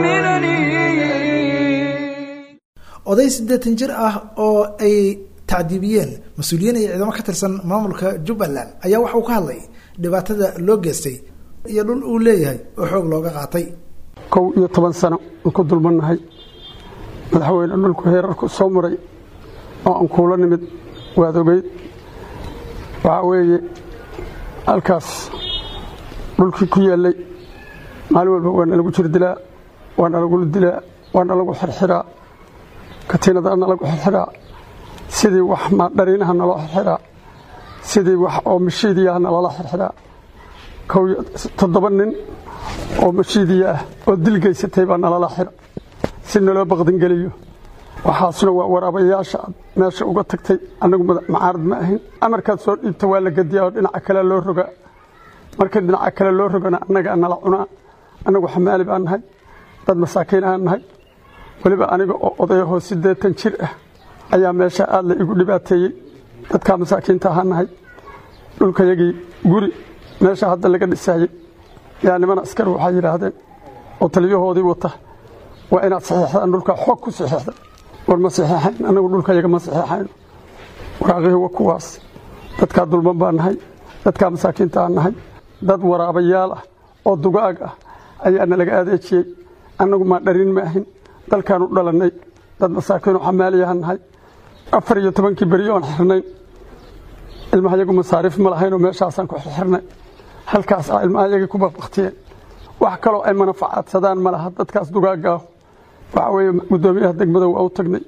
والمنن oday siddeetan jir ah oo ay tacdiibiyeen mas-uuliyiin iyo ciidamo ka tirsan maamulka jubbaland ayaa waxa uu ka hadlay dhibaatada loo geystay iyo dhul uu leeyahay oo xoog looga qaatay kow iyo toban sano aan ku dulmannahay madaxweyne dhulku heerarku soo maray oo aan kuula nimid waad ogeyd waxaa weeye halkaas dhulkii ku yaallay maalin walba waa nalagu jir dilaa waa nalagula dilaa waa nalagu xirxiraa katiinada nalagu xirxiraa sidii wax dhariinaha naloo xirxiraa sidii wax oo mashiidiyaha naloola xirxiraa kow toddoba nin oo mashiidiya ah oo dil geysatay baa nalala xira si naloo baqdingeliyo waxaasna waa waraabayaasha aad meesha uga tagtay annagu macaarad ma ahin amarkaad soo dhiibta waa la gediyaa oo dhinaca kale loo rogaa markii dhinaca kale loo rogana annagaa nala cunaa annagu xamaali baan nahay dad masaakiin aan nahay weliba aniga oo odayahoo siddeetan jir ah ayaa meesha aad la igu dhibaateeyey dadkaa masaakiinta ahaan nahay dhulkayagii guri meesha hadda laga dhisaayey yaa niman askari waxay yidhaahdeen oo taliyahoodii wata waa inaad saxiixdaan dhulkaa xoog ku saxiixda war ma saxiixayn annagu dhulkayaga ma saxiixayno waraaqihii waa kuwaas dadkaa dulman baan nahay dadkaa masaakiinta aan nahay dad waraabayaal ah oo dugaag ah ayaa nalaga adeejiyey annagu maa dharin ma ahin dalkaanu dhalannay dad masaakiinoo xamaaliyahan nahay afar iyo tobankii beri oon xirnayn ilmahayagu masaariif ma lahaynoo meeshaasaan ku xirxirnay halkaas ah ilmahayagii ku baqbaktiyeen wax kaloo ay manafacaadsadaan ma laha dadkaas dugaagaahu waxaa weeye guddoomiyaha degmada waa u tagnay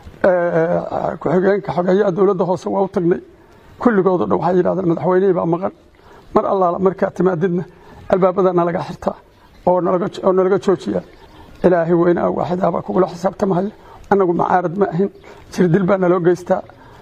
ku-xigeenka xogeeyaha dowladda hoose waa u tagnay kulligood o dhan waxay yidhahdeen madaxweynihii baa maqan mar allaala markaa timaadidna albaabada nalaga xirtaa oo nalaga joojiyaa ilaahay weynaa waaxidaa baa kugula xisaabtamahaya annagu macaarad ma ahin jirdil baa naloo geystaa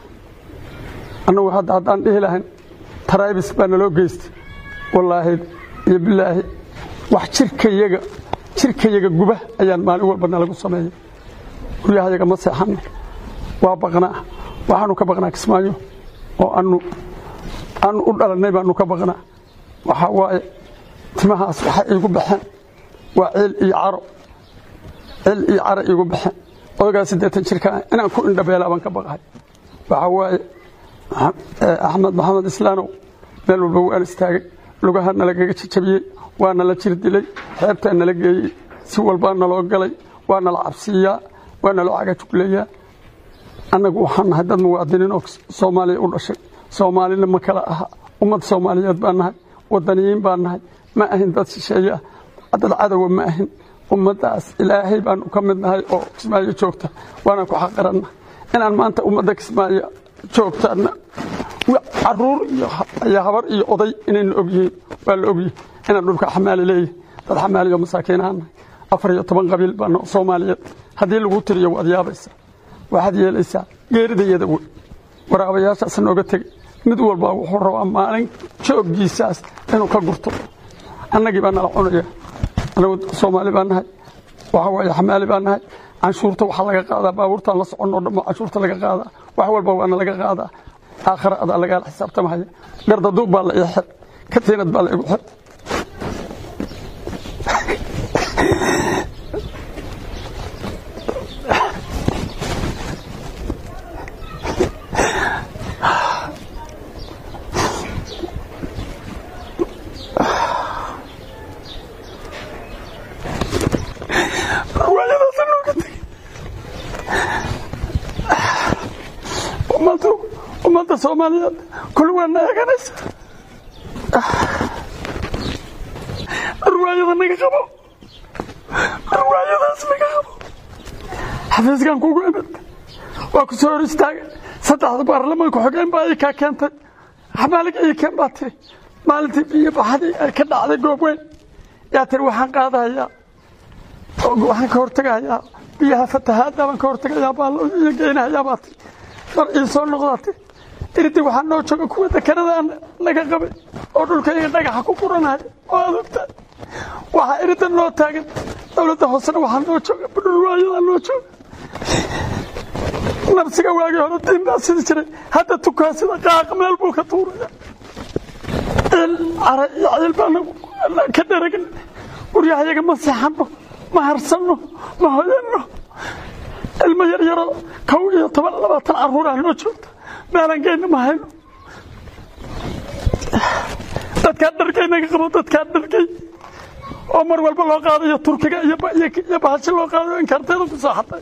annagu hadda haddaan dhihi lahayn taraybis baa naloo geystay wallaahi iyo bilaahi wax jirkayaga jirkayaga guba ayaan maalin walba nalagu sameeyay guryahayaga ma seexanno waa baqnaa waxaanu ka baqnaa kismaayo oo anu aanu u dhalannay baanu ka baqnaa waxaa waaye timahaas waxay iigu baxeen waa ciil iyo caro ciil iyo caro iigu baxeen odagaa siddeetan jirka inaan ku indhabeelaa baan ka baqahay waxaa waaye axmed maxamed islaanow meel walba waan istaagay lugaha nalagaga jajabiyey waa nala jir dilay xeebtaa nala geeyey si walbaa naloo galay waa nala cabsiiyaa waa naloo cagajugleeyaa annagu waxaan nahay dad muwaadiniin oo soomaaliya u dhashay soomaalina ma kala aha ummad soomaaliyeed baan nahay wadaniyiin baan nahay ma ahin dad shisheeye ah dad cadowa ma ahin ummaddaas ilaahay baanu ka mid nahay oo kismaayo joogta waanaan ku xaqaranna inaan maanta ummadda kismaayo joogtaana caruur iyo habar iyo oday inayna ogyihiin waa la ogyihin inaan dhulka xamaali leeyahay dad xamaaliyo masaakiinahaan nahay afar iyo toban qabiil baana soomaaliyeed haddii lagu tiriyo waad yaabaysaa waxaad yeelaysaa geeridayada wey waraabayaashaas nooga tegey mid walba wuxuu rabaa maalin jooggiisaas inuu ka gurto annagii baa nala cunaya anagu soomaali baa nahay waxa waaye xamaali baa nahay canshuurta waxaa laga qaadaa baabuurtaan la soconoo dhammo canshuurta laga qaadaa wax walba waana laga qaadaa aakhira adaa lagaala xisaabtamaya gardaduub baa la ii xir katiinad baa la igu xir riwaayadaasa nooga tegey ummaddu ummadda soomaaliyeed kulli waana eeganaysa riwaayada naga qabo riwaayadaas naga qabo xafiiskan kugu imid waa ku soo hor istaagay saddexda baarlamaanka xogeen baa ii kaa keentay xamaaliga ii keen baa tiri maalintii biyo baxadii ay ka dhacday goob weyn yaa tiri waxaan qaadahayaa waxaan ka hortegahayaa biyaha fatahaadda baan ka hortegayaa baa iyo geynahayaa baa tiri mar ii soo noqdaa tiri irdi waxaa noo jooga kuwa dekeradaan laga qabay oo dhulkayga dhagaxa ku quranaya oo adugta waxaa irida noo taagan dowladda hoosena waxaa noo jooga budhulwaayadaa noo jooga nabsiga waagii hore diin baa sidi jiray hadda tukaa sida qaaq meel buu ka tuuraya ciil cara iyo ciil baana ka dheragin guryahayaga ma seexanno ma harsanno ma hoyanno ilmo yar yaro kow iyo toban labaatan carruurah noo joogta meelaan geyna ma hayno dadkaa dharkay naga qabo dadkaa dharkay oo mar walba loo qaadayo turkiga iyo bahashi loo qaadayo inkaarteeda ku soo xatay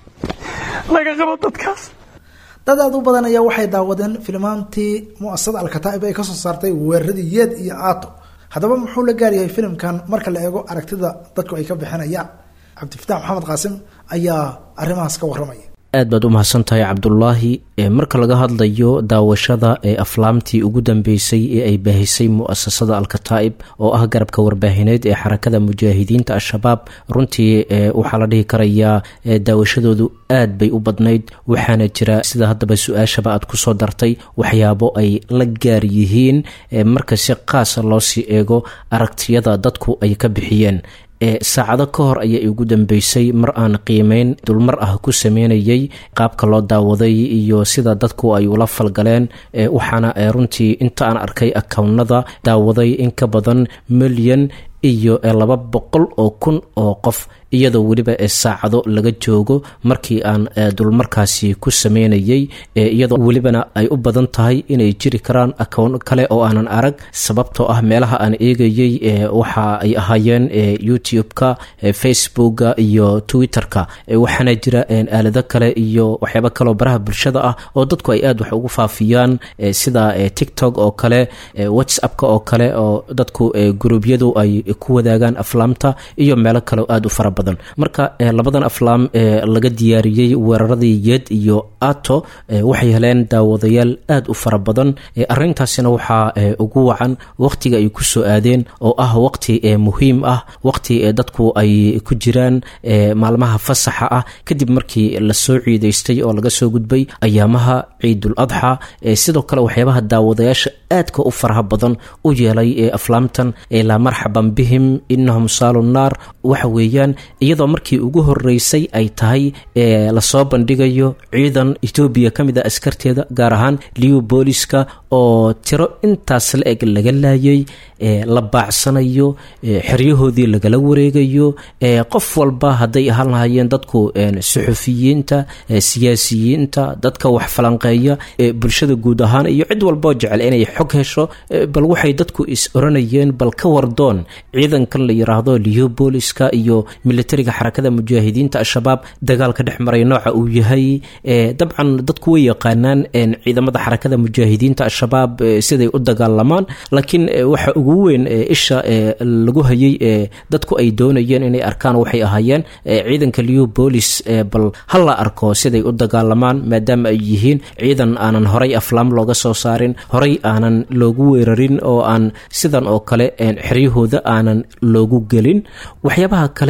naga qabo dadkaas dad aad u badan ayaa waxay daawadeen filmaantii muasasada alkataa'ib ay kasoo saartay weeraradii yeed iyo aato haddaba muxuu la gaaryahay filimkan marka la eego aragtida dadku ay ka bixinayaan cabdifitaax maxamed qaasim ayaa arrimahaas ka warramaya aad baad u mahadsan tahay cabdulaahi marka laga hadlayo daawashada ee aflaamtii ugu dambeysay ee ay baahisay mu'asasada alkataa'ib oo ah garabka warbaahineed ee xarakada mujaahidiinta al-shabaab runtii waxaa la dhihi karayaa daawashadoodu aad bay u badnayd waxaana jira sida haddaba su-aashaba aad kusoo dartay waxyaabo ay la gaar yihiin marka si qaasa loo sii eego aragtiyada dadku ay ka bixiyeen saacado ka hor ayaa igu dambeysay mar aan qiimeyn dulmar ah ku sameynayay qaabka loo daawaday iyo sida dadku ay ula falgaleen waxaana runtii inta aan arkay akownnada daawaday in ka badan milyan iyo laba boqol oo kun oo qof iyadoo weliba saacado laga joogo markii aan dulmarkaasi ku sameynayay iyadoo welibana ay u badan tahay inay jiri karaan akown kale oo aanan arag sababtoo ah meelaha aan eegayay waxa ay ahaayeen youtube-ka facebooka iyo twitter-ka waxaana jira aalado kale iyo waxyaabo kaleoo baraha bulshada ah oo dadku ay aad wax ugu faafiyaan sida tiktok oo kale whatsappka oo kale oo dadku guruubyadu ay ku wadaagaan aflaamta iyo meelo kale aada u fara badan marka labadan aflaam ee laga diyaariyey weeraradii yed iyo ato waxay heleen daawadayaal aada u fara badan arintaasina waxaa ugu wacan waqtiga ay kusoo aadeen oo ah waqti muhiim ah waqti dadku ay ku jiraan maalmaha fasaxa ah kadib markii lasoo ciidaystay oo laga soo gudbay ayaamaha ciidul adxa sidoo kale waxyaabaha daawadayaasha aadka u faraha badan u yeelay ee aflaamtan laa marxaban bihim inahum saalu naar waxa weeyaan iyadoo markii ugu horeysay ay tahay lasoo bandhigayo ciidan etoobiya ka mid a askarteeda gaar ahaan liu booliska oo tiro intaas la eg laga laayay la baacsanayo xeryahoodii lagala wareegayo qof walba hadday ahaan lahaayeen dadku suxufiyiinta siyaasiyiinta dadka wax falanqeeya bulshada guud ahaan iyo cid walboo jecel inay xog hesho bal waxay dadku is oranayeen bal ka wardoon ciidankan la yiraahdo leopoliska iyo militariga xarakada mujaahidiinta al-shabaab dagaalka dhex maray nooca uu yahay dabcan dadku way yaqaanaan ciidamada xarakada mujaahidiinta al-shabaab siday u dagaalamaan laakiin waxa ugu weyn isha lagu hayay dadku ay doonayeen inay arkaan waxay ahaayeen ciidanka leopolis bal ha la arko siday u dagaalamaan maadaama ay yihiin ciidan aanan horay aflaam looga soo saarin horay aanan loogu weerarin oo aan sidan oo kale xeryahooda aanan loogu gelin waxyaabaha kale ee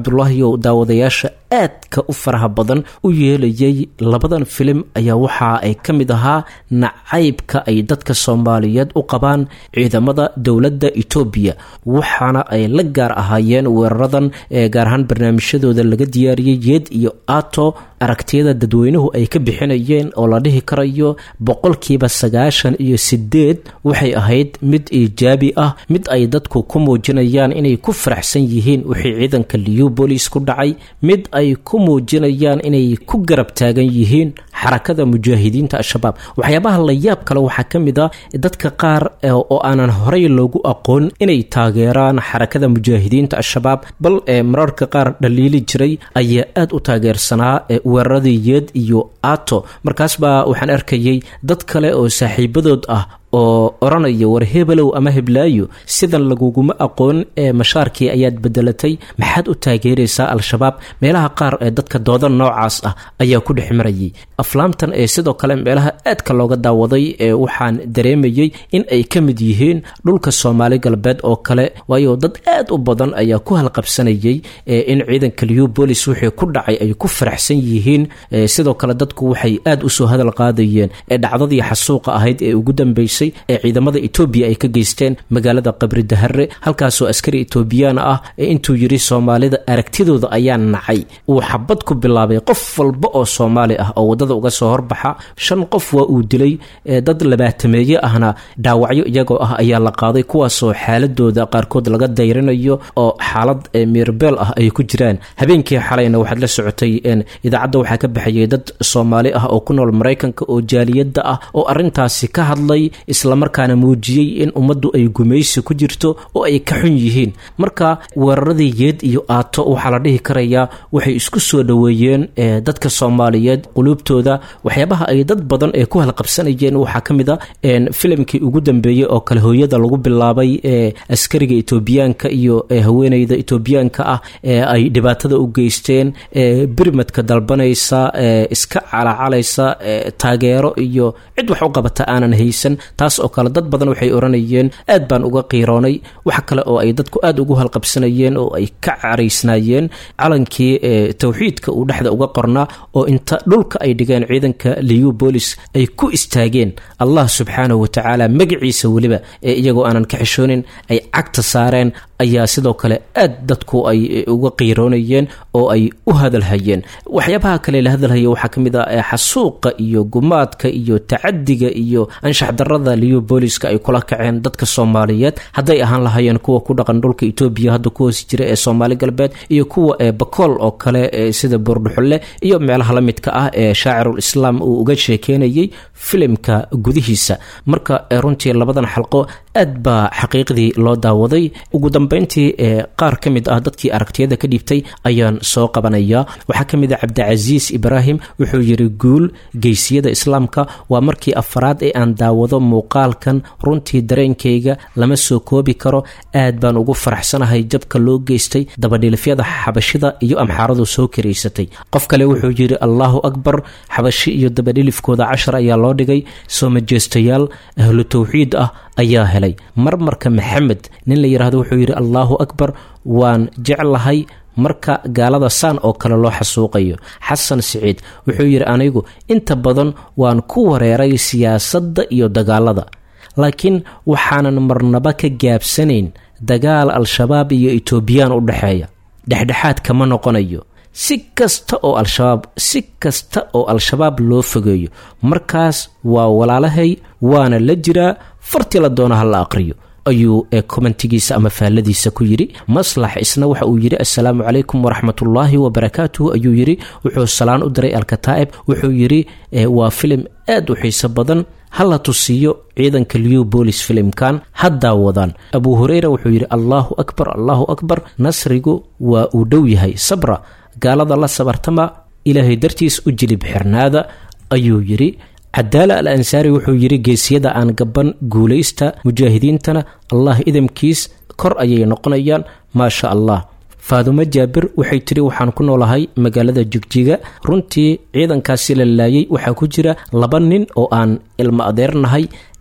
cabdulaahi oo daawadayaasha aadka u faraha badan u yeelayay labadan filim ayaa waxa ay ka mid ahaa nacaybka ay dadka soomaaliyeed u qabaan ciidamada dowladda etoobiya waxaana ay la gaar ahaayeen weeraradan ee gaar ahaan barnaamijyadooda laga diyaariyey yeed iyo ato aragtiyada dadweynuhu ay ka bixinayeen oo la dhihi karayo boqolkiiba sagaashan iyo sideed waxay ahayd mid iijaabi ah mid ay dadku ku muujinayaan inay ku faraxsan yihiin wixii ciidanka liubolis ku dhacay mid ay ku muujinayaan inay ku garab taagan yihiin xarakada mujaahidiinta al-shabaab waxyaabaha la yaab kale waxaa ka mid a dadka qaar oo aanan horey loogu aqoon inay taageeraan xarakada mujaahidiinta al-shabaab bal ee mararka qaar dhaliili jiray ayaa aada u taageersanaa weeraradii yeed iyo ato markaas baa waxaan arkayay dad kale oo saaxiibadood ah oo odhanaya war hebelow ama heblaayo sidan laguguma aqoon ee mashaarkii ayaad bedelatay maxaad u taageeraysaa al-shabaab meelaha qaar ee dadka dooda noocaas ah ayaa ku dhex marayay aflaamtan ee sidoo kale meelaha aadka looga daawaday ee waxaan dareemayey in ay ka mid yihiin dhulka soomaali galbeed oo kale waayo dad aad u badan ayaa ku halqabsanayay in ciidanka liubolis wixii ku dhacay ay ku faraxsan yihiin sidoo kale dadku waxay aad usoo hadal qaadayeen ee dhacdadii xasuuqa ahayd ee ugu dambeysay ee ciidamada etoobiya ay ka geysteen magaalada qabri dahare halkaasoo askari etoobiyaan ah ee intuu yidhi soomaalida aragtidooda ayaa nacay uu xabad ku bilaabay qof walba oo soomaali ah oo waddada uga soo horbaxa shan qof waa uu dilay dad labaatameeye ahna dhaawacyo iyagoo ah ayaa la qaaday kuwaasoo xaaladooda qaarkood laga dayrinayo oo xaalad mirbeel ah ay ku jiraan habeenkii xalayna waxaad la socotay idaacadda waxaa ka baxayay dad soomaali ah oo ku nool maraykanka oo jaaliyadda ah oo arintaasi ka hadlay islamarkaana muujiyey in ummaddu ay gumaysi ku jirto oo ay ka xun yihiin marka weeraradii yeed iyo aato waxaa la dhihi karayaa waxay isku soo dhoweeyeen dadka soomaaliyeed quluubtooda waxyaabaha ay dad badan ee ku halqabsanayeen waxaa ka mid a filimkii ugu dambeeyey oo kale hooyada lagu bilaabay ee askariga etoobiyaanka iyo haweeneyda etoobiyaanka ah ee ay dhibaatada u geysteen birmadka dalbanaysa iska calacalaysa taageero iyo cid wax u qabata aanan haysan taas oo kale dad badan waxay odhanayeen aad baan uga qiiroonay wax kale oo ay dadku aad ugu halqabsanayeen oo ay ka caraysnaayeen calankii towxiidka uu dhexda uga qornaa oo inta dhulka ay dhigeen ciidanka liubolis ay ku istaageen allah subxaanahu watacaala magaciisa weliba ee iyagoo aanan ka xishoonin ay cagta saareen ayaa sidoo kale aad dadku ay uga qiiroonayeen oo ay u hadalhayeen waxyaabaha kale la hadalhaya waxaa ka mid ah xasuuqa iyo gumaadka iyo tacadiga iyo anshax darada liubooliska ay kula kaceen dadka soomaaliyeed hadday ahaan lahaayeen kuwa ku dhaqan dhulka etoobiya hadda ku hoos jira ee soomaali galbeed iyo kuwa ee bakool oo kale sida buurdhuxulle iyo meelaha la midka ah ee shaacirul islaam uu uga sheekeynayay filimka gudihiisa marka runtii labadan xalqo aad baa xaqiiqdii loo daawaday ugu dambeyntii qaar ka mid ah dadkii aragtiyada ka dhiibtay ayaan soo qabanayaa waxaa ka mid a cabdicasiis ibraahim wuxuu yidhi guul geysiyada islaamka waa markii afaraad ee aan daawado muuqaalkan runtii dareenkayga lama soo koobi karo aad baan ugu faraxsanahay jabka loo geystay dabadhilifyada xabashida iyo amxaaradu soo karaysatay qof kale wuxuu yidhi allaahu akbar xabashi iyo dabadhilifkooda cashar ayaa loo dhigay soo majeestayaal ahlu tawxiid ah ayaa helay marmarka maxamed nin la yidhaahdo wuxuu yidhi allaahu akbar waan jeclahay marka gaalada saan oo kale loo xasuuqayo xasan siciid wuxuu yidhi anigu inta badan waan ku wareeray siyaasadda iyo dagaalada laakiin waxaanan marnaba ka gaabsanayn dagaal al-shabaab iyo etoobiyaan u dhexeeya dhexdhexaad kama noqonayo si kasta oo al-shabaab si kasta oo al-shabaab loo fogeeyo markaas waa walaalahay waana la jiraa farti la doona ha la aqriyo ayuu kommentigiisa ama faalladiisa ku yidhi maslax isna waxa uu yidhi assalaamu calaykum waraxmatullaahi wabarakaatuhu ayuu yidhi wuxuu salaan u diray alkataa'ib wuxuu yidhi waa filim aad u xiiso badan ha la tusiiyo ciidanka liubolis filimkan ha daawadaan abuu hureyra wuxuu yidhi allaahu akbar allaahu akbar nasrigu waa uu dhow yahay sabra gaalada la sabartama ilaahay dartiis u jilib xirnaada ayuu yidhi cadaala al ansaari wuxuu yidhi geesiyada aan gaban guulaysta mujaahidiintana allah idamkiis kor ayay noqonayaan maasha allah faadumo jaabir waxay tidhi waxaan ku noolahay magaalada jigjiga runtii ciidankaasi la laayay waxaa ku jira laba nin oo aan ilmo adeernahay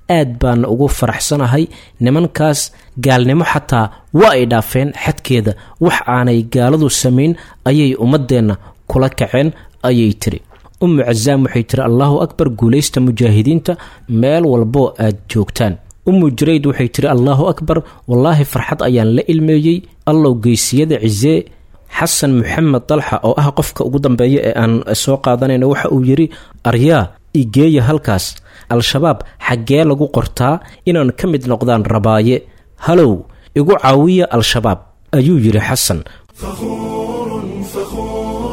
aad baan ugu faraxsanahay nimankaas gaalnimo xataa waa ay dhaafeen xadkeeda wax aanay gaaladu samayn ayay ummadeenna kula kaceen ayay tiri ummu casaam waxay tiri allahu akbar guulaysta mujaahidiinta meel walboo aad joogtaan ummu jarayd waxay tiri allahu akbar wallaahi farxad ayaan la ilmeeyey allow geysiyada cisee xasan maxamed dalxa oo ah qofka ugu dambeeya ee aan soo qaadanayno waxa uu yidhi aryaa igeeya halkaas al-shabaab xaggee lagu qortaa inaan ka mid noqdaan rabaaye halow igu caawiya al-shabaab ayuu yidhi xasan فخور فخور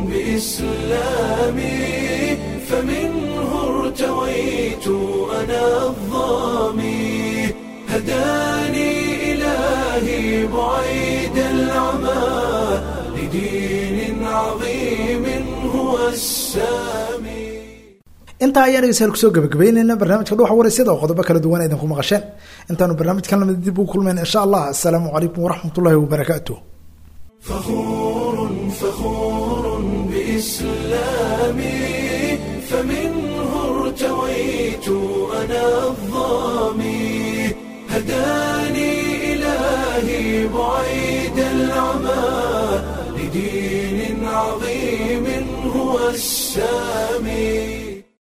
بإسلامي فمنه ارتويت أنا الظامي هداني إلهي بعيد العمى لدين عظيم هو السامي intaa ayaan dhegeystayaal kusoo gabagabeyneyna barnaamijka dhuuxa waraysyada oo qodobo kala duwan idinku maqasheen intaanu barnaamijkan lamid dib ugu kulmayna insha allah assalaamu calaykum waraxmat ullahi wabarakaatuh فخور فخور بإسلامي فمنه ارتويت أنا الظامي هداني إلهي بعيد العمى لدين عظيم هو السامي